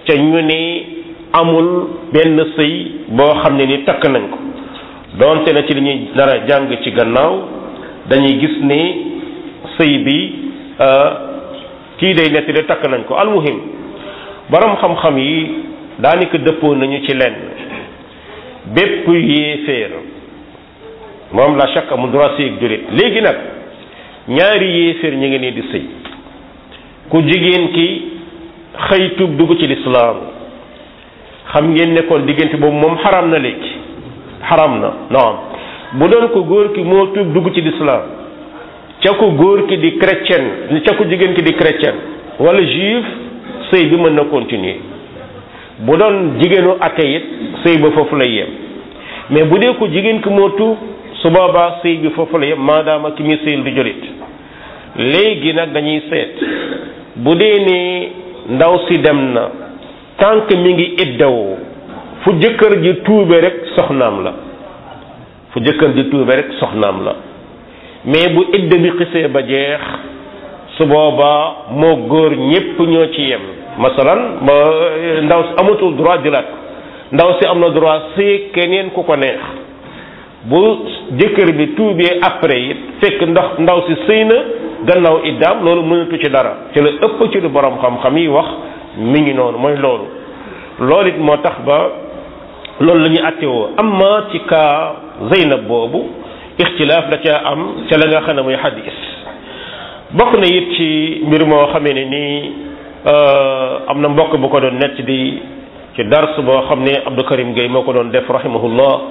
ca ñu ne amul benn sëy boo xam ne ni takk nañ ko doonte na ci li ñuy dara jàng ci gannaaw dañuy gis ne sëy bi kii day netti de takk nañ ko almuhim borom xam-xam yi daanaka dëppoo nañu ci lenn bépp yéeféer moom la chaque amul droit sëy ak jullit léegi nag ñaari yéeféer ñu ngi nii di sëy ku jigéen ki xëy tuub dugg ci lislaam xam ngeen nekkoon diggante boobu moom xaram na léegi xaram na non bu doon ko góor ki moo tuub dugg ci lislaam ca ko góor ki di chrétien ca ko jigéen ki di chrétien wala juif sëy bi mën na continuer bu doon jigéenu athée it sëy ba foofu lay yem mais bu dee ko jigéen ki moo tuub su boobaa sëy bi foofu la yem maadaama ki muy sëyal di jolit léegi nag dañuy seet bu dee ne ndaw si dem na tant que mi ngi iddawoo fu jëkkër ji tuube rek soxnaam la fu jëkkër ji tuube rek soxnaam la mais bu idda bi xisee ba jeex su boobaa moo góor ñépp ñoo ci yem masalan ba ndaw si amatul droit jëlaat ko ndaw si am na droit see keneen ku ko neex bu jëkkër bi tuubee après it fekk ndax ndaw si sëy na gannaaw iddaam loolu mënatu ci dara ci la ëpp ci lu borom xam-xam yi wax mi ngi noonu mooy loolu loolu it moo tax ba loolu la ñuy attewoo amma ci kaa Zeynab boobu ixtilaaf la ca am ca la nga xam ne muy xadis bokk na it ci mbir moo xamee ne nii am na mbokk bu ko doon nett di ci dars boo xam ne Abdou Karim Gueye moo ko doon def rahimahullah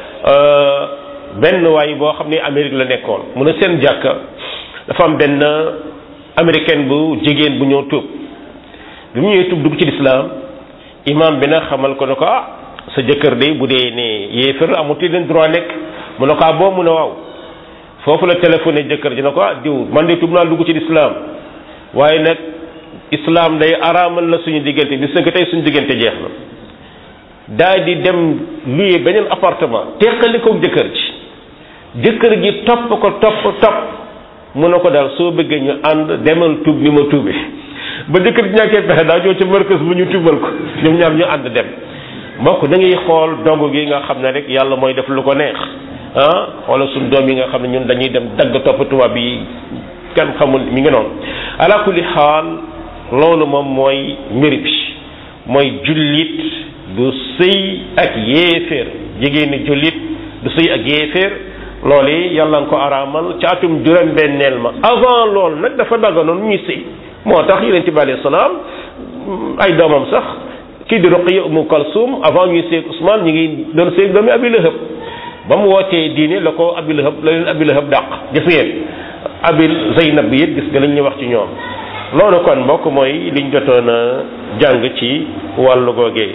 benn waay boo xam ne Amérique la nekkoon mu ne seen jàkka dafa am benn américaine bu jigéen bu ñëw tuub bi mu ñëwee tuub dugg ci lislaam imam bi nag xamal ko ne ko ah sa jëkkër de bu dee ne yéefar la amul leen droit nekk mu ne ko ah boo mu ne waaw foofu la téléphoné jëkkër ji ne ko ah diw man de tuub naa dugg ci lislaam waaye nag islam day araamal na suñu diggante bis nga tey suñu diggante jeex na daal di dem luye beneen appartement teqali ko jëkkër ji jëkkër ji topp ko topp topp mu ne ko daal soo bëggee ñu ànd demal tuub ni ma tuube ba jëkkër ji ñàkkee pexe daa ñëw ca markas bu ñu tuubal ko ñoom ñaar ñu ànd dem mbokk da ngay xool dogu gi nga xam ne rek yàlla mooy def lu ko neex ah wala suñ doom yi nga xam ne ñun dañuy dem dagg topp tubaab yi kenn xamul mi ngi noonu ala kulli xaal loolu moom mooy mbir bi mooy jullit du sëy ak yéeféer jigéeni jullit du sëy ak yéeféer loolu yàlla nga ko araamal ci atum juróom benneel ma avant loolu nag dafa dagganoon ñuy sëy moo tax yonent bi alayhi salaam ay doomam sax kii di Ruqayya Umu Kalsum avant ñuy sëy Ousmane ñu ngi doon sëy doomi Abi Lahab ba mu wootee diine la ko Abi Lahab la leen Abi Lahab dàq gis ngeen Abi Zeynab bi it gis nga lañ ñuy wax ci ñoom loolu kon mbokk mooy liñ jotoon a jàng ci wàllu googee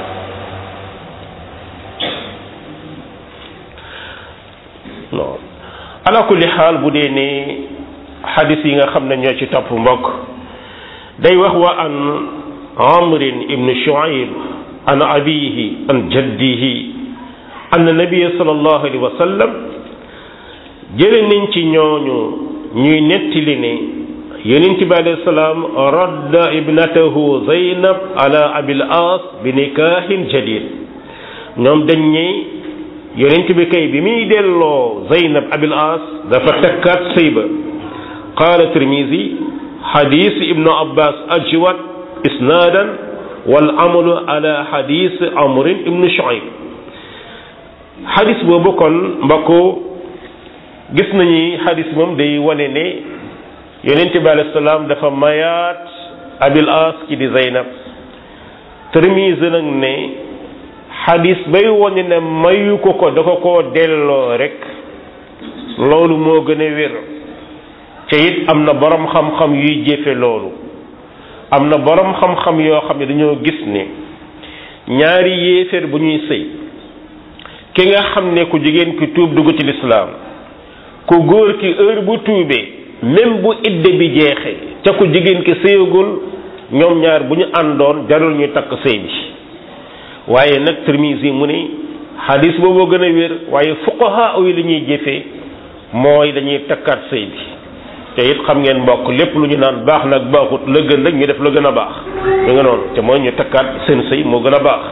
non ala kulli xaal bu dee ne xadis yi nga xam ne ñoo ci topp mbokk day wax wa an amrin ibn shuaib an abihi an jaddihi an nabiya sallallahu alayhi wa sallam jële nañ ci ñooñu ñuy nettali ne yonent bi alayhi salaam radda ibnatahu zaynab ala abil as bi nikahin jadid ñoom dañ ne yonent bi kay bi muy delloo zaynab abil as dafa takkaat sëy ba qaala tirmisi xadis ibnu abbas ajwad isnaadan wal amalu ala xadis amrin ibnu shuaib xadis boobu kon mbokku gis nañu xadis moom day wane ne yonent bi alayhi salaam dafa mayaat abil as ki di zaynab tirmisi nag ne xadis bay wane ne mayu ko ko da ko koo delloo rek loolu moo gën a wér te it am na borom xam-xam yuy jëfe loolu am na borom xam-xam yoo xam ne dañoo gis ne ñaari yéeféer bu ñuy sëy ki nga xam ne ku jigéen ki tuub dugg ci lislaam ku góor ki heure bu tuubee même bu idde bi jeexee ca ku jigéen ki sëyagul ñoom ñaar bu ñu àndoon jarul ñu takk sëy bi waaye nag Tirmisi mu ne xadis booboo gën a wér waaye fuqaha yi li ñuy jëfee mooy dañuy takkaat sëy bi te it xam ngeen mbokk lépp lu ñu naan baax nag baaxut la gën rek ñu def la gën a baax ñu nga noonu te mooy ñu takkaat seen sëy moo gën a baax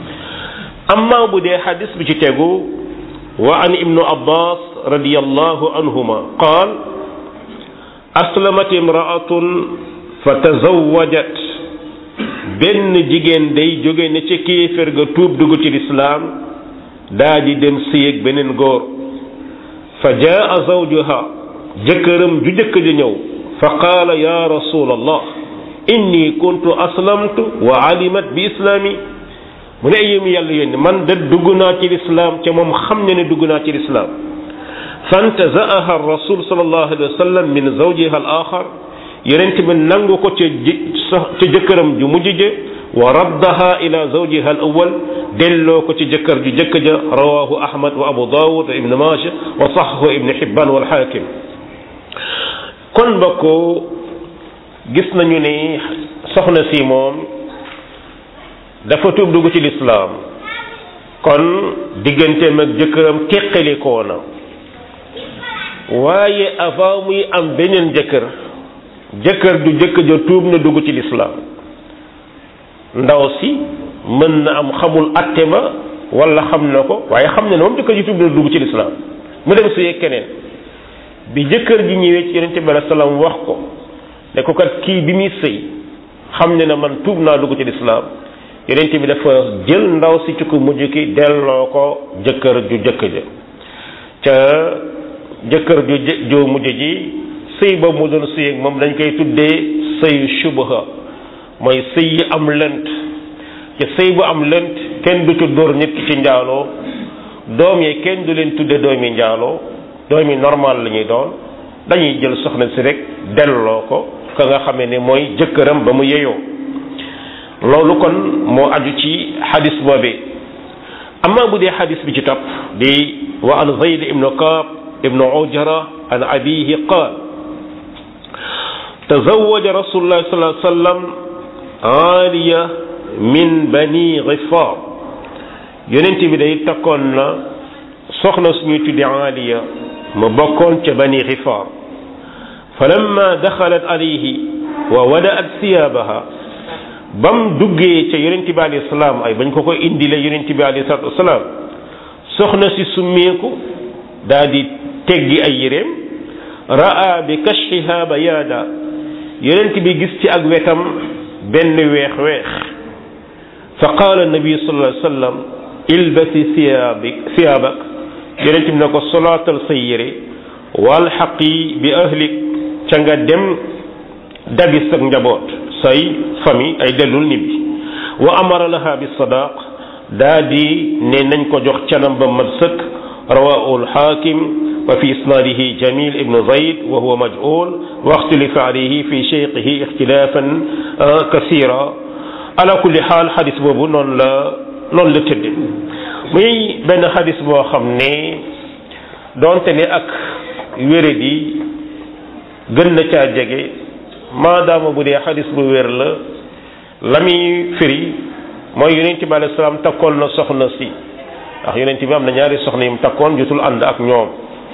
amma bu dee xadis bi ci tegu wa an ibnu abbas radiyallahu anhuma qaal aslamat imraatun fa tazawwajat benn jigéen day jóge ne ci kéefér ga tuub dugg ci lislaam daa di dem sëyeg beneen góor fa jaa zawjuha jëkkëram ju jëkk ja ñëw fa qaala ya rasulallah inni kuntu aslamtu wa alimat bi islaami mu ne yéemu yàlla yónni man de dugg naa ci lislaam ca moom xam ne ne dugg naa ci lislaam fantazaaha rasul sallallahu alayhi wa sallam min zawjiha al axar yonent bi nangu ko ca ca jëkkëram ju mujj ja wa raddaha ila zawjiha al awal delloo ko ci jëkkër ju jëkk ja rawahu ahmad wa abu dawud wa ibn maaja wa saxahu ibn hibban wal xaakim kon mbokk gis nañu ni soxna si moom dafa tuub dugg ci lislaam kon digganteem ak jëkkëram teqalikoo na waaye avant muy am beneen jëkkër jëkkër du jëkk ja tuub na dugg ci lislaam ndaw si mën na am xamul atte ba wala xam na ko waaye xam ne ne moom jëkkër ji tuub na dugg ci lislaam mu dem sëyee keneen bi jëkkër ji ñëwee ci yonente bi alei salaam wax ko ne ko kat kii bi muy sëy xam ne na man tuub naa dugg ci lislaam yonente bi dafa jël ndaw si ci ko mujj ki delloo ko jëkkër ju jëkk ja ca jëkkër ju ju mujj ji sëy ba mu doon sëy ak moom dañ koy tuddee sëyu shubha mooy sëy yi am lënt ca sëy bu am lënt kenn du ci dóor nit ki ci njaaloo doom yi kenn du leen tudde doomi njaaloo doomi normal la ñuy doon dañuy jël soxna si rek delloo ko ka nga xamee ne mooy jëkkëram ba mu yeyoo loolu kon moo aju ci xadis boobee amma bu dee xadis bi ci topp di wa an zayd ibnu kaab ibnu ujara an abihi qaal tazawaja rasulullah sallallahu alayhi wa sallam aaliya min bani gifaar yonent bi day takkoon na soxna suñuy tuddi aaliya ma bokkoon ca bani gifaar falamma daxalat alayhi wa wadaat siyaabaha bam duggee ca yonent bi alayhi salaam ay bañ ko ko indile yonent bi alayhi salaatu wasalaam soxna si summeeku daa di teggi ay yéreem raa bi kashfiha bayaada yonent bi gis ci ak wetam benn weex weex fa qaala nabi sallallahu alayhi wa sallam ilbasi siyaabik siyaabak yonent bi ne ko solaatal sa yére walxaqi bi ahlik ca nga dem dabis ak njaboot say famille ay dellul nibbi wa amara laha bi sadaq daa di ne nañ ko jox canam ba mat sëkk rawahu alxaakim wa fi isnaadihi jamil ibnu zayd wa huwa majhul wa ixtilifa alayhi fi cheikhihi ixtilafan kasira ala kulli xaal xadis boobu noonu la noonu la tëdde muy benn xadis boo xam ne doonte ne ak wéré di gën na caa jege maadaama bu dee xadis bu wér la la muy firi mooy yonent bi alayhi salaam takkoon na soxna si ndax yonent bi am na ñaari soxna yim takkoon jotul ànd ak ñoom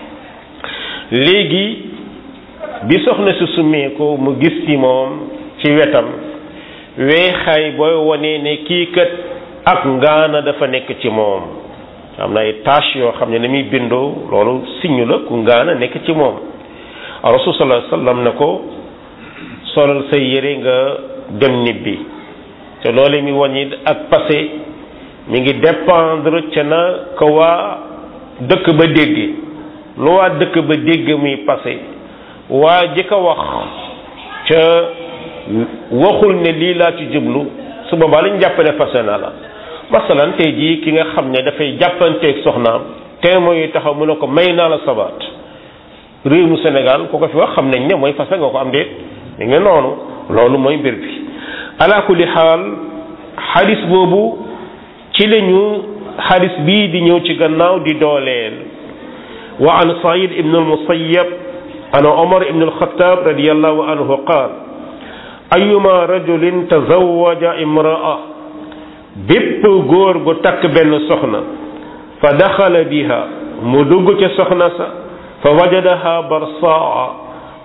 léegi bi soxna si summee ko mu gis ci moom ci wetam weexaay booy wone ne kii kat ak ngaana dafa nekk ci moom am na ay tâche yoo xam ne ni muy bindoo loolu signe la ku ngaana nekk ci moom rasul sallallahu alayhi wasallam ne ko solal say yére nga dem nibbi te loolu mi wàññi ak passé mi ngi dépendre ca na ko waa dëkk ba dégg lu waa dëkk ba dégg muy passé waa ji ko wax ca waxul ne lii laa ci jublu su boobaa lañ jàppale passé na la masalan tey jii ki nga xam ne dafay jàppanteeg soxnaam te mooy taxaw mu ne ko may naa la sabaat réew mu Sénégal ku ko fi wax xam nañ ne mooy fase nga ko am déet mi ngi noonu loolu mooy mbir bi ala kulli xaal xadis boobu ci lañu xadis bii di ñëw ci gannaaw di dooleel wa an said ibn almusayyab an omar ibn alxataab radiallahu anhu qaal ayuma rajulin tazawaja imraa bépp góor gu takk benn soxna fa daxala biha mu dugg ca soxna sa fa wajadaha barsaa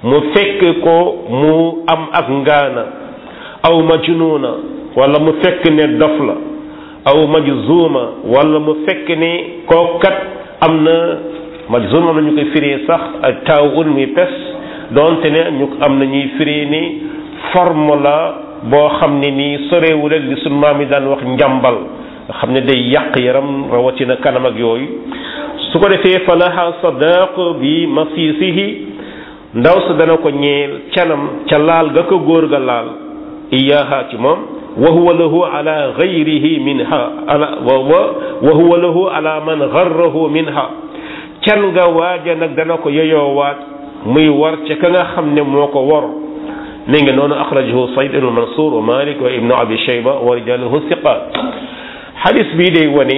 mu fekk ko mu am ak ngaana aw majnuuna wala mu fekk ne dof la aw majzuuma wala mu fekk ne kookat am na majzuuma am na ñu koy firee sax ak taaw un muy pes doonte ne ñu am na ñuy firee ni forme la boo xam ne nii sorewul ak li sunu maam yi daan wax njàmbal nga xam ne day yàq yaram rawatina kanam ak yooyu su ko defee fa laha sadaq bi masisihi ndaw sa dana ko ñeel canam ca laal ga ko góor ga laal iyaha ci moom wa huwa lahu ala gayrihi minha ala wa wa huwa lahu ala man garrahu minha can nga waaja nag dana ko yoyoowaat muy war ca ka nga xam ne moo ko wor mi ngi noonu axrajahu sayd ibnu mansour wa malik wa ibnu abi shayba wa rijaluhu siqat xadis bii day wane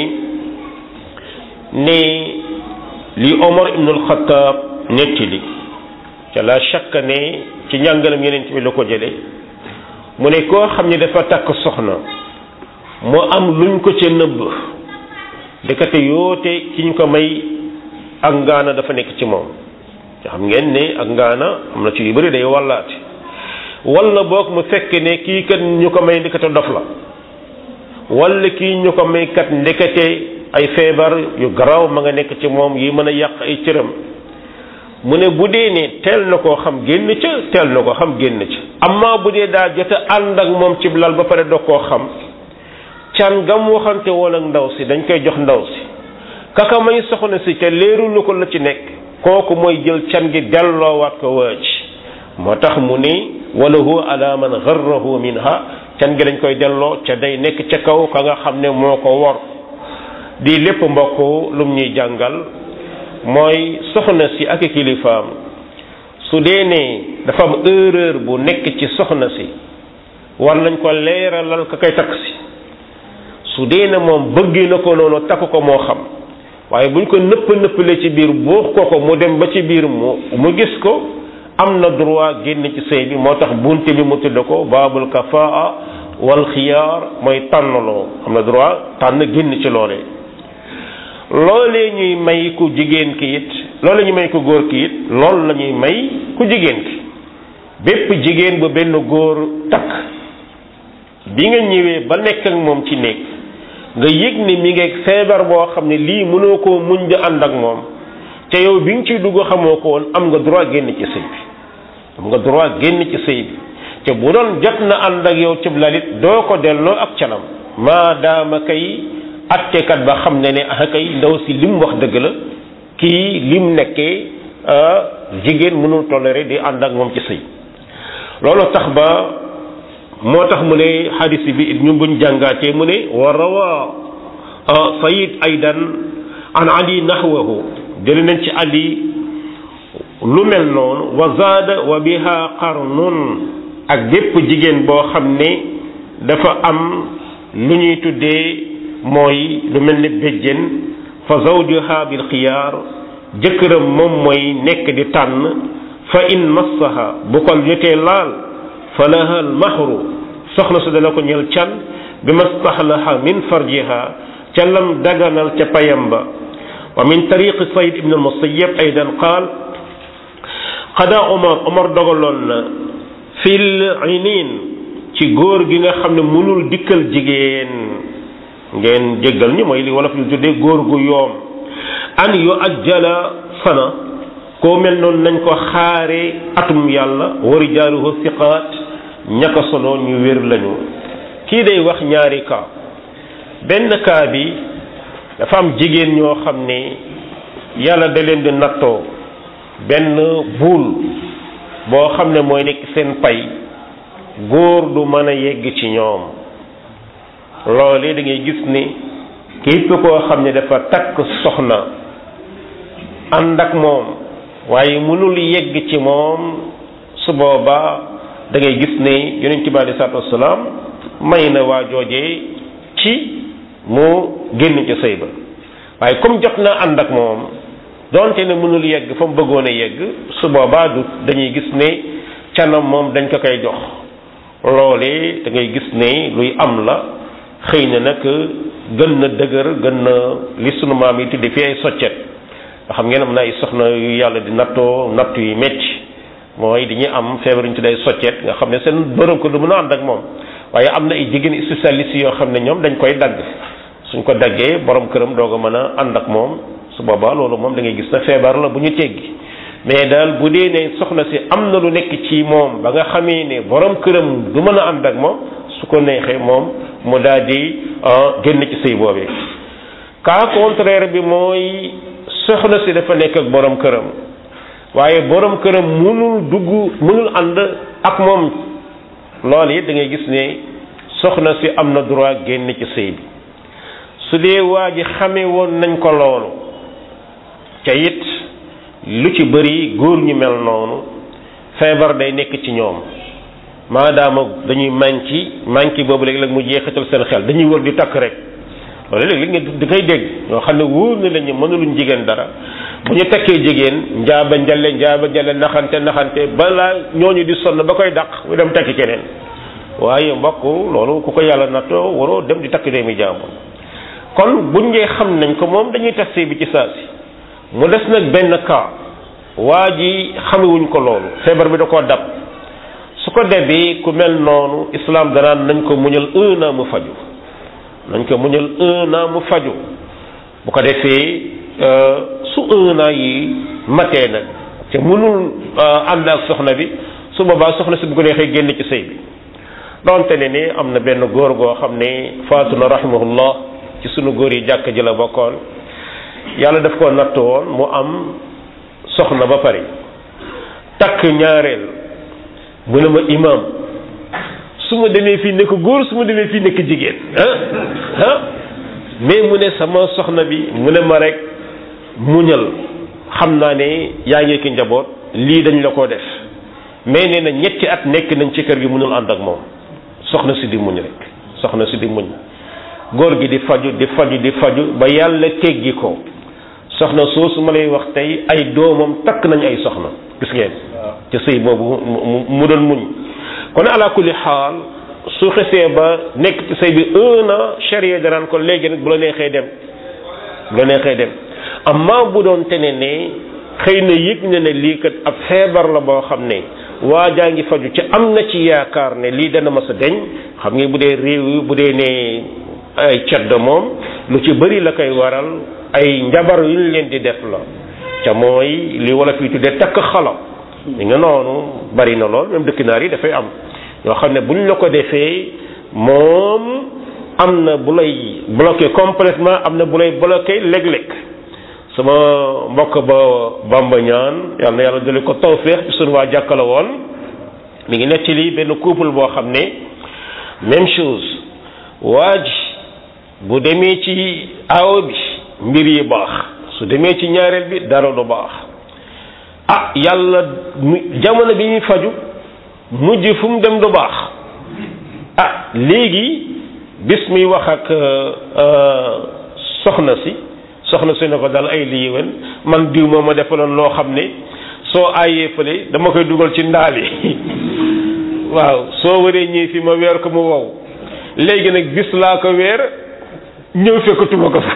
ne li omar ibnu alxataab nettali ca la shakka ne ci njàngalam yeneen bi la ko jële mu ne koo xam ne dafa takk soxna mu am luñ ko ca nëbb ndekete yoote ki ñu ko may ak ngaana dafa nekk ci moom te xam ngeen ne ak ngaana am na ci yu bëri day wallaate walla boog mu fekk ne kii kat ñu ko may ndekete dof la walla kii ñu ko may kat ndekete ay feebar yu garaaw ma nga nekk ci moom yi mën a yàq ay cëram mu ne bu dee ne teel na koo xam génn ca teel na koo xam génn ca amma bu dee daa jot a ànd ak moom ci lal ba pare doo koo xam can gam waxante woon ak ndaw si dañ koy jox ndaw si kaka may soxna si ca leerulu ko la ci nekk kooku mooy jël can gi delloowaat ko waaj moo tax mu ni wala hu ala man garrahu minha can gi dañ koy delloo ca day nekk ca kaw ka nga xam ne moo ko wor di lépp mbokk lum ñuy jàngal mooy soxna si ak kilifaam su dee ne dafa am erreur bu nekk ci soxna si war nañ ko leeralal ka koy takk si su dee ne moom bëgg na ko noonu takk ko moo xam waaye buñ ko nëpp nëppale ci biir buux ko ko mu dem ba ci biir mu mu gis ko am na droit génn ci sëy bi moo tax bunte bi mu tudd ko baabul kafaa wal xiyaar mooy tànnaloo am na droit tànn génn ci loolee loolee ñuy may ku jigéen ki it loolu ñuy may ku góor ki it loolu la ñuy may ku jigéen ki bépp jigéen bu benn góor takk bi nga ñëwee ba nekk ak moom ci néeg nga yëg ni mi ngi feebar boo xam ne lii mënoo koo muñ di ànd ak moom te yow bi nga ciy dugg xamoo ko woon am nga droit génn ci sëy bi am nga droit génn ci sëy bi te bu doon jot na ànd ak yow cib lalit doo ko delloo ak canam maadaama kay attekat ba xam ne ne ah kay ndaw si lim wax dëgg la kii lim nekkee jigéen mënul toléré di ànd ak moom ci sëy loolu tax ba moo tax mu ne xadis bi ñu buñ jàngaatee mu ne wa rawa sayid aydan an ali nahwahu jële nañ ci ali lu mel noonu wa zaada wa biha qarnun ak bépp jigéen boo xam ne dafa am lu ñuy tuddee mooy lu mel ni béjjén fa zawjuha bil xiyaar jëkkëram moom mooy nekk di tànn fa in massaha bu ko jotee laal fa laha al mahru soxna su dana ko ñel can bi mastahlaha min farjiha ca lam daganal ca payam ba wa min tariqi sayd ibn al musayyab aydan qaal qada omar omar dogaloon na fil inin ci góor gi nga xam ne mënul dikkal jigéen ngeen jéggal ñu mooy li wolof yu tuddee góor gu yoom an yu ajjala sana koo mel noonu nañ ko xaare atum yàlla wa rijaaluhu siqaat ñaka solo ñu wér lañu kii day wax ñaari cas benn cas bi dafa am jigéen ñoo xam ne yàlla da leen di nattoo benn buul boo xam ne mooy nekk seen pay góor du mën a yegg ci ñoom loolee da ngay gis ni képp koo xam ne dafa takk soxna ànd ak moom waaye mënul yegg ci moom su boobaa da ngay gis ne yonent bi alei salaatu wasalaam may na waa joojee ci mu génn ci sëy ba waaye comme jot na ànd ak moom donte ne mënul yegg fa mu bëggoon a yegg su boobaa du dañuy gis ne canam moom dañ ko koy jox loolee da ngay gis ne luy am la xëy na nag gën na dëgër gën na li sunu maam yi tudde fi ay soccet nga xam ngeen am na ay soxna yu yàlla di nattoo nattu yi metti mooy dañuy am feebar ñu tuddee soccet nga xam ne seen borom ko du mën a ànd ak moom waaye am na ay jigéen spécialistes yoo xam ne ñoom dañ koy dagg suñ ko daggee borom këram doog a mën a ànd ak moom su boobaa loolu moom da ngay gis na feebar la bu ñu teggi mais daal bu dee ne soxna si am na lu nekk ci moom ba nga xamee ne borom këram du mën a ànd ak moom su ko neexee moom mu daal di génn ci sëy boobee cas contraire bi mooy soxna si dafa nekk ak borom këram waaye borom këram mënul dugg mënul ànd ak moom loolu it da ngay gis ne soxna si am na droit génn ci sëy bi su dee waa ji xamee woon nañ ko loolu ca it lu ci bëri góor ñu mel noonu feebar day nekk ci ñoom maadaama dañuy manqué manqué boobu léegi-léeg mu jeexital seen xel dañuy wër di takk rek loolu léegi nga di koy dégg ñoo xam ne wóor na lañu mënuluñ jigéen dara bu ñu takkee jigéen njaaba njale njaaba njale naxante naxante balaa ñooñu di sonn ba koy dàq mu dem takki keneen waaye mbokk loolu ku ko yàlla nattoo waroo dem di takk doomi jàmbur kon buñ ngee xam nañ ko moom dañuy tas sëy bi ci saa si mu des nag benn cas waa ji xamewuñ ko loolu feebar bi da koo dab su ko debee ku mel noonu islam danaan nañ ko muñal un an mu faju nañ ko muñal un an mu faju bu ko defee su un an yi matee nag te mënul ànd ak soxna bi su boobaa soxna si bu ko neexee génn ci sëy bi donte ne ni am na benn góor goo xam ne faatu na rahimahullah ci sunu góor yi jàkk ji la bokkoon yàlla daf ko natt woon mu am soxna ba pare takk ñaareel mu ne ma imam su ma demee fii nekk góor su ma demee fii nekk jigéen ah ah mais mu ne sama soxna bi mu ne ma rek muñal xam naa ne yaa ngi ki njaboot lii dañ la ko def mais nee na ñetti at nekk nañ ci kër gi mënul ànd ak moom soxna si di muñ rek soxna si di muñ góor gi di faju di faju di faju ba yàlla teggi ko soxna soosu ma lay wax tey ay doomam takk nañ ay soxna gis ngeen ci sëy boobu mu doon muñ kon ala kulli xaal su xesee ba nekk ci sëy bi un an charia danaan ko léegi nag bu la neexee dem bu la neexee dem amma bu doon tene ne xëy na yëg na ne lii kat ab feebar la boo xam ne waa jaa ngi faju ci am na ci yaakaar ne lii dana mas a deñ xam nga bu dee réew yi bu dee ne ay cedd moom lu ci bëri la koy waral ay njabar yu ñu leen di def la ca mooy li wala fii tuddee takk xala li nga noonu bari na lool même dëkk naar yi dafay am yoo xam ne buñ la ko defee moom am na bu lay bloqué complètement am na bu lay bloqué léeg-léeg sama mbokk ba bamba ñaan yàlla na yàlla dale ko tawféex ci sunu waa jàkkala woon mi ngi nettali benn couple boo xam ne même chose waa ji bu demee ci aawo bi mbir yi baax su demee ci ñaareel bi dara du baax ah yàlla jamono bi ñuy faju mujj fu mu dem du baax ah léegi bis muy wax ak soxna si soxna si ne ko dal ay liiwen man diw moo ma defaloon loo xam ne soo aayee fële dama koy dugal ci ndaal yi waaw soo waree ñëw fi ma weer ko mu wow léegi nag bis laa ko weer ñëw fekkatuma ko fa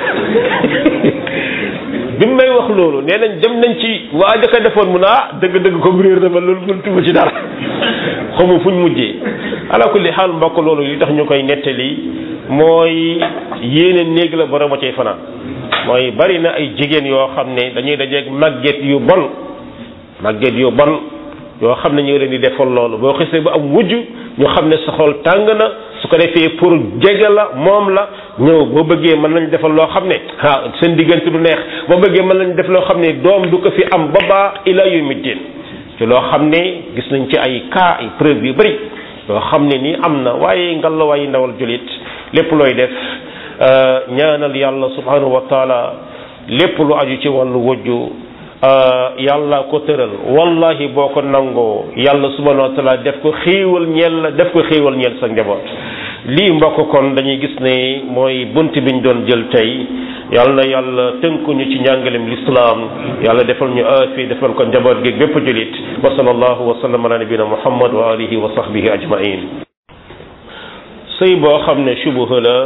bi mu may wax loolu nee nañ dem nañ ci waa jëkka defoon mu ne ah dëgg-dëgg comme réer na ma loolu mën tuma ci dara xamu fuñ mujjee ala kulli xaal mbokk loolu li tax ñu koy nettali mooy yéene néeg la borom a cay fanaan mooy bari na ay jigéen yoo xam ne dañuy dajeeg màgget yu bon màgget yu bon yoo xam ne ñu ngi leen di defal loolu boo xisee ba am wujj ñu xam ne sa xol tàng na su ko defee pour jege la moom la ñëw boo bëggee mën nañ defal loo xam ne ah seen diggante du neex boo bëggee mën nañ def loo xam ne doom du ko fi am ba baa ila yu middin ci loo xam ne gis nañ ci ay cas ay preuve yu bëri yoo xam ne nii am na waaye ngalla waaye ndawal julit lépp looy def ñaanal yàlla subhanahu wa taala lépp lu aju ci wàllu wujju yàlla ko tëral wallahi boo ko nangoo yàlla subhanahu wa taala def ko xéewal ñeel la def ko xéewal ñeel sa njaboot lii mbokk kon dañuy gis ne mooy bunt biñ doon jël tey yàlla na yàlla tënkuñu ci njàngalem lislaam yàlla defal ñu aafi defal ko njaboot gi bépp julit wa sallallahu wa sallam ala nabina muhammad wa alihi wa sahbihi ajmain sëy boo xam ne subuha la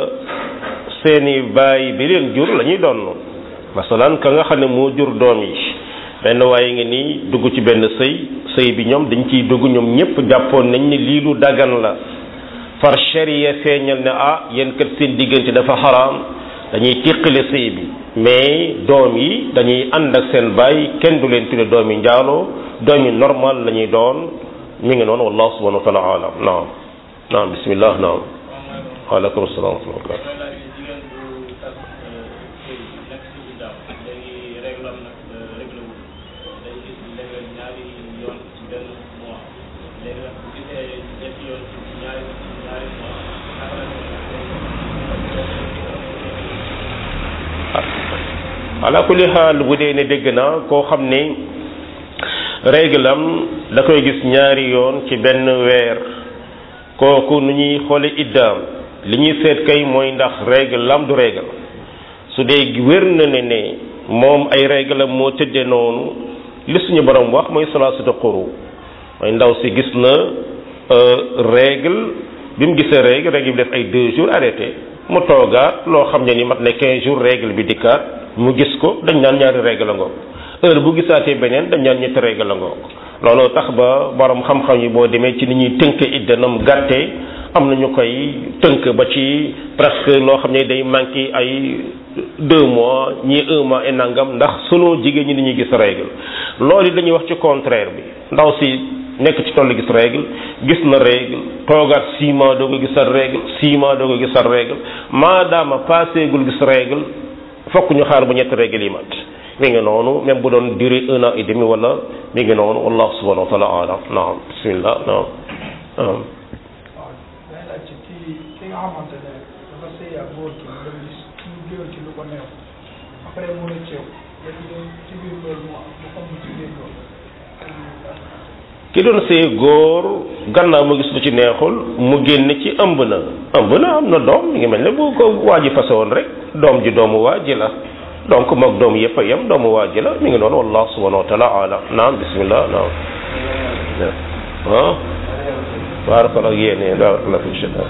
seeni baay bi leen jur la ñuy doon masalan ka nga xam ne moo jur doom yi benn waaye ngi nii dugg ci benn sëy sëy bi ñoom dañ ciy dugg ñoom ñëpp jàppoon nañ ni lii lu dagan la far sharia feeñal ne ah yéen kat seen diggante dafa xaraam dañuy tiqale sëy bi mais doom yi dañuy ànd ak seen baay kenn du leen tudde doom yi njaaloo doom yi normal la ñuy doon mi ngi noonu wallahu subhanahu wa taala alam naam naam bismillah naam waaleykum salaam wa rahmatullah ala kulli xaal bu dee ne dégg na koo xam ne règle am da koy gis ñaari yoon ci benn weer kooku nu ñuy xoole iddaam li ñuy seet kay mooy ndax règle lam du règle su dee wér na ne ne moom ay règle am moo tëddee noonu li suñu borom wax mooy salaasatu quru mooy ndaw si gis na règle bi mu gisee règle règle bi def ay deux jours arrêté mu toogaat loo xam ne ni mat ne quinze jours règle bi dikkaat mu gis ko dañ naan ñaari règle la ngoog heure bu gisaatee beneen dañ naan ñetti règle la ngoog looloo tax ba borom xam-xam yi boo demee ci ni ñuy tënk idda nam gàttee am na ñu koy tënk ba ci presque loo xam ne day manqué ay deux mois ñii un mois et nangam ndax sunu jigéen ñi dañuy gis règle loolu dañuy wax ci contraire bi ndaw si nekk ci tollu gis règle gis na règle toogaat six mois doo ko gisal règle six mois doo ko gisal règle maadaama passé gul gis règle fokk ñu xaar ba ñetti règle yi mat mi ngi noonu même bu doon duré un an et demi wala mi ngi noonu wallahu subhanahu wa taala alam naam bismillah naam naam waaw day laaj ci kii ki nga xamante ne dafa sëy ak góor ki mu dem gis mu jël ci lu ko neex après mu ne ceew léegi de ci biir loolu mu mu xam ci biir loolu ki doon see góor gannaaw mu gis lu ci neexul mu génn ci ëmb na ëmb na am na doom mi ngi mel ne bu ko waa ji fase woon rek doom ji doomu waa ji la donc moog doom yëpp a yem doomu waa ji la mi ngi noonu wallahu subhanahu wa taala alam naam bismillah naam ah baarakala ak yéene baarakala fi shada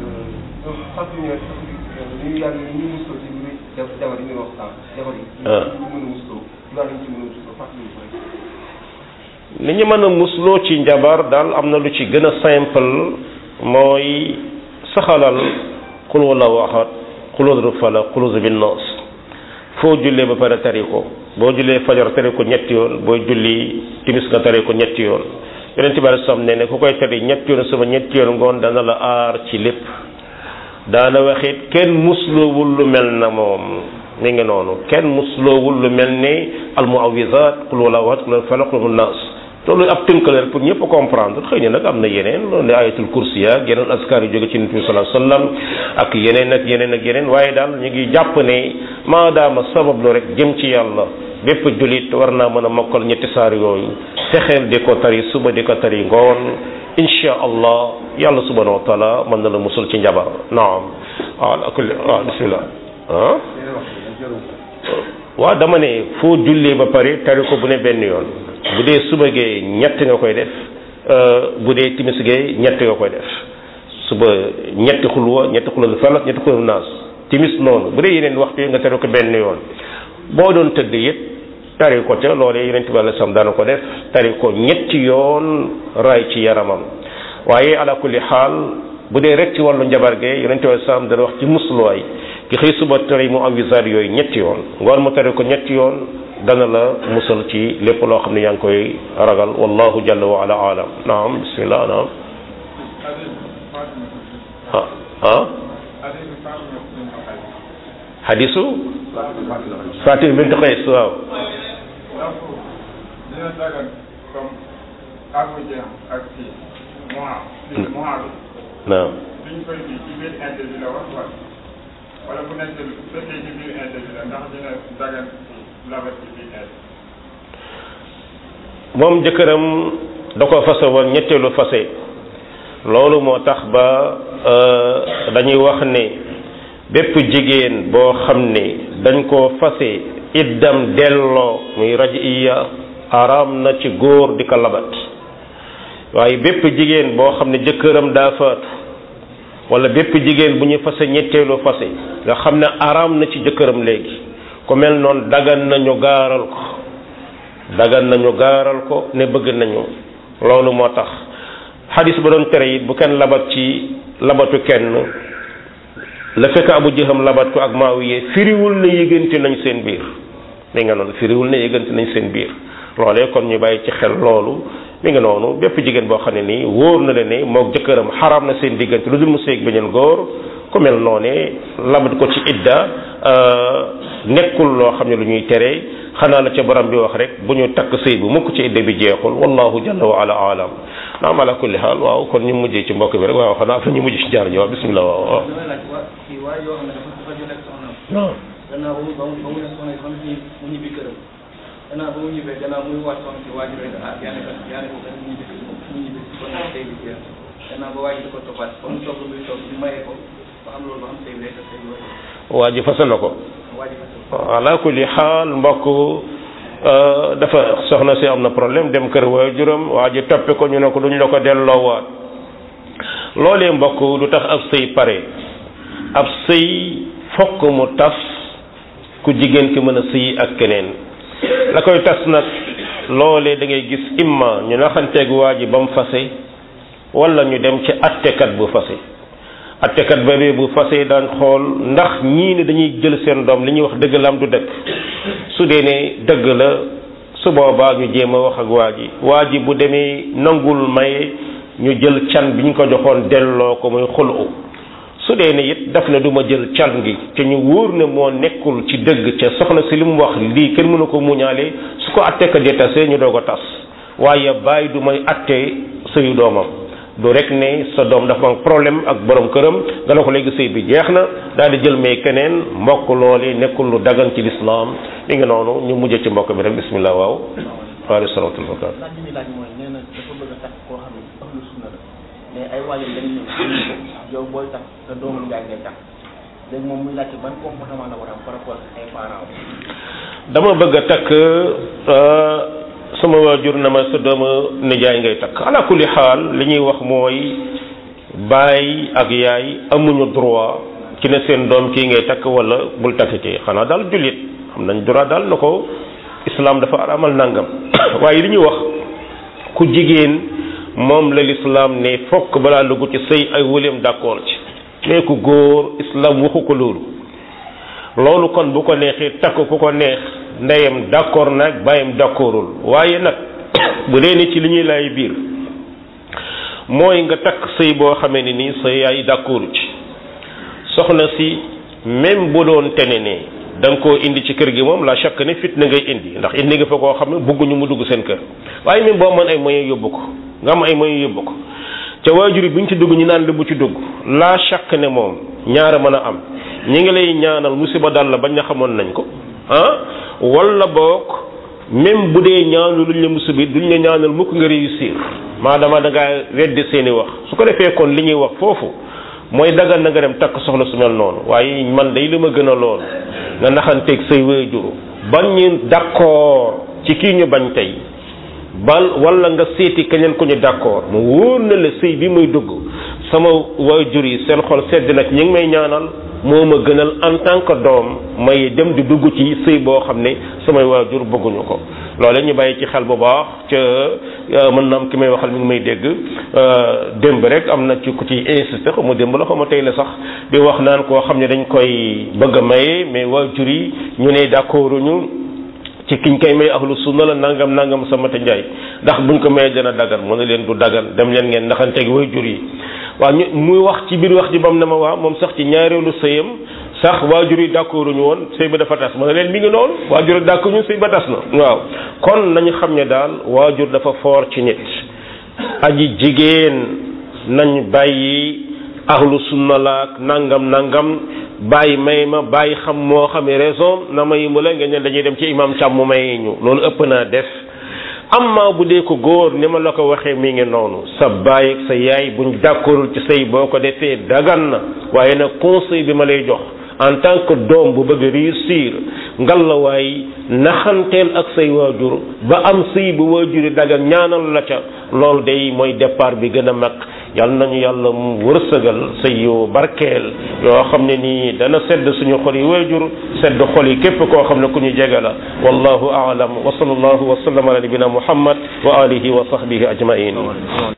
li ñu mën a musloo ci njabar daal am na lu ci gën a simple mooy saxalal xul wala waxat xulóodru fala xulóosu bin noos foo jullee ba pare tari ko boo jullee fajar tari ko ñetti yoon boo julli timis nga tari ko ñetti yoon yonent bi alei salaam ne ne ku koy tari ñetti yoon suba ñetti yoon ngoon dana la aar ci lépp daana waxit kenn musloowul lu mel na moom mi ngi noonu kenn musloowul lu mel ni almuawisat xul wala waxat xul fala xul naas loolu ab tënk la rek pour ñëpp comprendre xëy na nag am na yeneen loolu ne ayatul kursi ak yeneen askar yu jóge ci nit bi sallallahu alayhi wasallam ak yeneen ak yeneen ak yeneen waaye daal ñu ngi jàpp ne maadaama sabablu rek jëm ci yàlla bépp julit war naa mën a mokkal ñetti saar yooyu fexeel di ko tari suba di ko tari ngoon insha allah yàlla subhanahu wa taala mën na la musul ci njabar naam waaw kulli waaw bismillah ah waaw dama ne foo jullee ba pare tari ko bu ne benn yoon bu dee suba gee ñett nga koy def bu dee timis gee ñett nga koy def suba ñetti xulwa ñetti xulwa falak ñetti xulwa naas timis noonu bu dee yeneen waxtu yi nga tari ko benn yoon boo doon tëdd it tari ko ca loolee yeneen tubaab la sam daana ko def tari ko ñetti yoon raay ci yaramam waaye ala kulli xaal bu dee rek ci wàllu njabar gee yeneen tubaab la sam dana wax ci musluwaay ki xëy suba tari mu am wisaar yooyu ñetti yoon ngoon mu tari ko ñetti yoon dana la musal ci lépp loo xam ne yaa ngi koy ragal wallahu jalla wa ala alam naam bismillah naam ah ah hadisu Fatima bint Qays waaw naam wala bu nekk fekkee ci biir inde bi la ndax dina dagan labat ci biir inde moom jëkkëram da ko fase woon ñetteelu fase loolu moo tax ba dañuy wax ne bépp jigéen boo xam ne dañ koo fase iddam delloo muy raj iya araam na ci góor di ko labat waaye bépp jigéen boo xam ne jëkkëram daa faatu wala bépp jigéen bu ñu fase ñetteelu fase nga xam ne araam na ci jëkkëram léegi ku mel noonu dagan nañu gaaral ko dagan nañu gaaral ko ne bëgg nañu loolu moo tax xadis ba doon tere it bu kenn labat ci labatu kenn la fekk abu jëxam labat ko ak maawiye firiwul ne yëgante nañ seen biir mi nga noonu firiwul ne yëgante nañ seen biir loolee kon ñu bàyyi ci xel loolu mi nga noonu bépp jigéen boo xam ne nii wóor na le ne moog jëkkëram xaraam na seen diggante lu dul mu seeg beneen góor ku mel noonee labat ko ci idda nekkul loo xam ne lu ñuy tere xanaa la ca borom bi wax rek bu ñu takk sëy bu mukk ci idda bi jeexul wallahu jalla wa ala alam naam ala kulli xaal waaw kon ñu mujjee ci mbokk bi rek waaw xanaa fa ñu mujj ci jaar ji waaw bismillah waaw waaw damay laaj waa kii waa yoo xam ne dafa dafa jot ak soxnaam non gannaaw ba mu ba mu ba mu ne soxna ba mu ñib mu ñibbi këram gannaaw ba mu ñibbee gannaaw muy waat soxna si waa ji rek ah yaa ne ko yaa ne ko kat mu ñibbi mu ñibbi si kon nag tey bi jeex gannaaw ba waa ji da ko toppaat ba mu toog muy toog ñu mayee ko ba xam loolu ba xam tey bi rek tey bi wala waa ji fasa na ko waa ji fa ala kulli xaal mbokk dafa soxna si am na problème dem kër waajuram waa ji toppe ko ñu ne ko duñ la ko delloowaat loolee mbokk du tax ab sëy pare ab sëy fokk mu tas ku jigéen ki mën a sëy ak keneen la koy tas nag loolee da ngay gis imma ñu naxanteeg waa ji ba mu fase wala ñu dem ci attekat bu fase attekat boobu bu fase daan xool ndax ñii ne dañuy jël seen doom li ñuy wax dëgg la am du dëgg su dee ne dëgg la su boobaa ñu jéem a wax ak waa ji waa ji bu demee nangul maye ñu jël can bi ñu ko joxoon delloo ko muy xulu su dee ne it daf na du ma jël can gi te ñu wóor ne moo nekkul ci dëgg ca soxna si li mu wax lii kenn mënu ko muñaale su ko attekat di tasee ñu doog a tas waaye bàyyi du may atte sëyu doomam du rek ne sa doom dafa am problème ak borom këram nga ne ko léegi sëy bi jeex na daal di jël may keneen mbokk loole nekkul lu dagan ci lislaam mi ngi noonu ñu mujj ci mbokk bi rek bismillah waaw waaleykum salaam wa rahmatulah. laaj bi muy laaj mooy nee na dafa bëgg a takk koo xam ne ahlu sunna la mais ay waajur dañ ñëw dañu ko yow booy takk sa doomu njaay ngay takk léegi moom muy laajte ban comportement la war a am par rapport ak ay parents dama bëgg a takk sama waajur na ma sa doomu nijaay ngay takk ala kulli xaal li ñuy wax mooy baay ak yaay amuñu droit ci ne seen doom kii ngay takk wala bul takk kii xanaa daal jullit xam nañ droit daal na ko islam dafa aramal nangam waaye li ñuy wax ku jigéen moom la lislaam ne fokk balaa dugg ci sëy ay wëleem d'accord ci mais ku góor islam waxu ko loolu loolu kon bu ko neexee takk ku ko neex ndeyam d'accord nag bàyyam d'accordul waaye nag bu dee ni ci li ñuy lay biir mooy nga takk sëy boo xamee ne nii sa yaay d'accordu ci soxna si même bu doon tene ne da nga koo indi ci kër gi moom la chaque ne fitna ngay indi ndax indi nga fa koo xam ne bëgguñu mu dugg seen kër waaye même boo mën ay moyens yóbbu ko nga am ay moyens yóbbu ko ca waajur yi bu ñu ci dugg ñu naan la bu ci dugg la chaque ne moom ñaara mën a am ñi ngi lay ñaanal musiba dal la bañ na xamoon nañ ko ah wala boog même bu dee ñaanu luñ la musiba duñ la ñaanal mukk nga réussir maadama da ngaa weddi seeni wax su ko defee kon li ñuy wax foofu mooy dagal na nga dem takk soxla su mel noonu waaye man day li ma gën a lool nga naxanteeg say waajur bañ ñu d'accord ci kii ñu bañ tey bal wala nga seeti keneen ku ñu d'accord mu wóor na la sëy bi muy dugg sama waajur yi seen xol sedd na ci ñu ngi may ñaanal moo ma gënal en tant que doom may dem di dugg ci sëy boo xam ne samay waajur bëgguñu ko loole ñu bàyyi ci xel bu baax ca mën na am ki may waxal mi ngi may dégg démb rek am na ci ku ci insisté xaw ma démb la xaw ma tey la sax di wax naan koo xam ne dañ koy bëgg a maye mais waajur yi ñu ne d'accorduñu ci kiñ koy may ahlu sunna la nangam nangam sama te njaay ndax buñ ko mayee dana dagan mu ne leen du dagan dem leen ngeen ndaxanteeg waajur yi waaw ñu muy wax ci biir wax ji bam ne ma waa moom sax ci ñaareelu sëyam sax waajur yi d'accord ñu woon sëy ba dafa tas ma ne leen mi ngi noonu waajur yi d'accord ñu sëy ba tas na waaw kon nañu xam ne daal waajur dafa foor ci nit aji jigéen nañ bàyyi ahlu sunna laak nangam nangam bàyyi may ma bàyyi xam moo xamee raison na may mu la ngeen ne dañuy dem ci imam càm mu may ñu loolu ëpp naa def amma bu dee ko góor ni ma la ko waxee mi ngi noonu sa baay ak sa yaay buñ d'accordul ci sëy boo ko defee dagan na waaye nag conseil bi ma lay jox en tant que doom bu bëgg réussir ngalawaay naxanteel ak say waajur ba am sëy bu waajur yi dagan ñaanal la ca loolu day mooy départ bi gën a mag yal nañu yàlla mu wërsëgal sëy yu barkeel yoo xam ne nii dana sedd suñu xol yi waajur sedd xol yi képp koo xam ne ku ñu jege la wallahu aalam wa sallallahu wa sallam ala nabina muhammad wa alihi wa sahbihi ajmain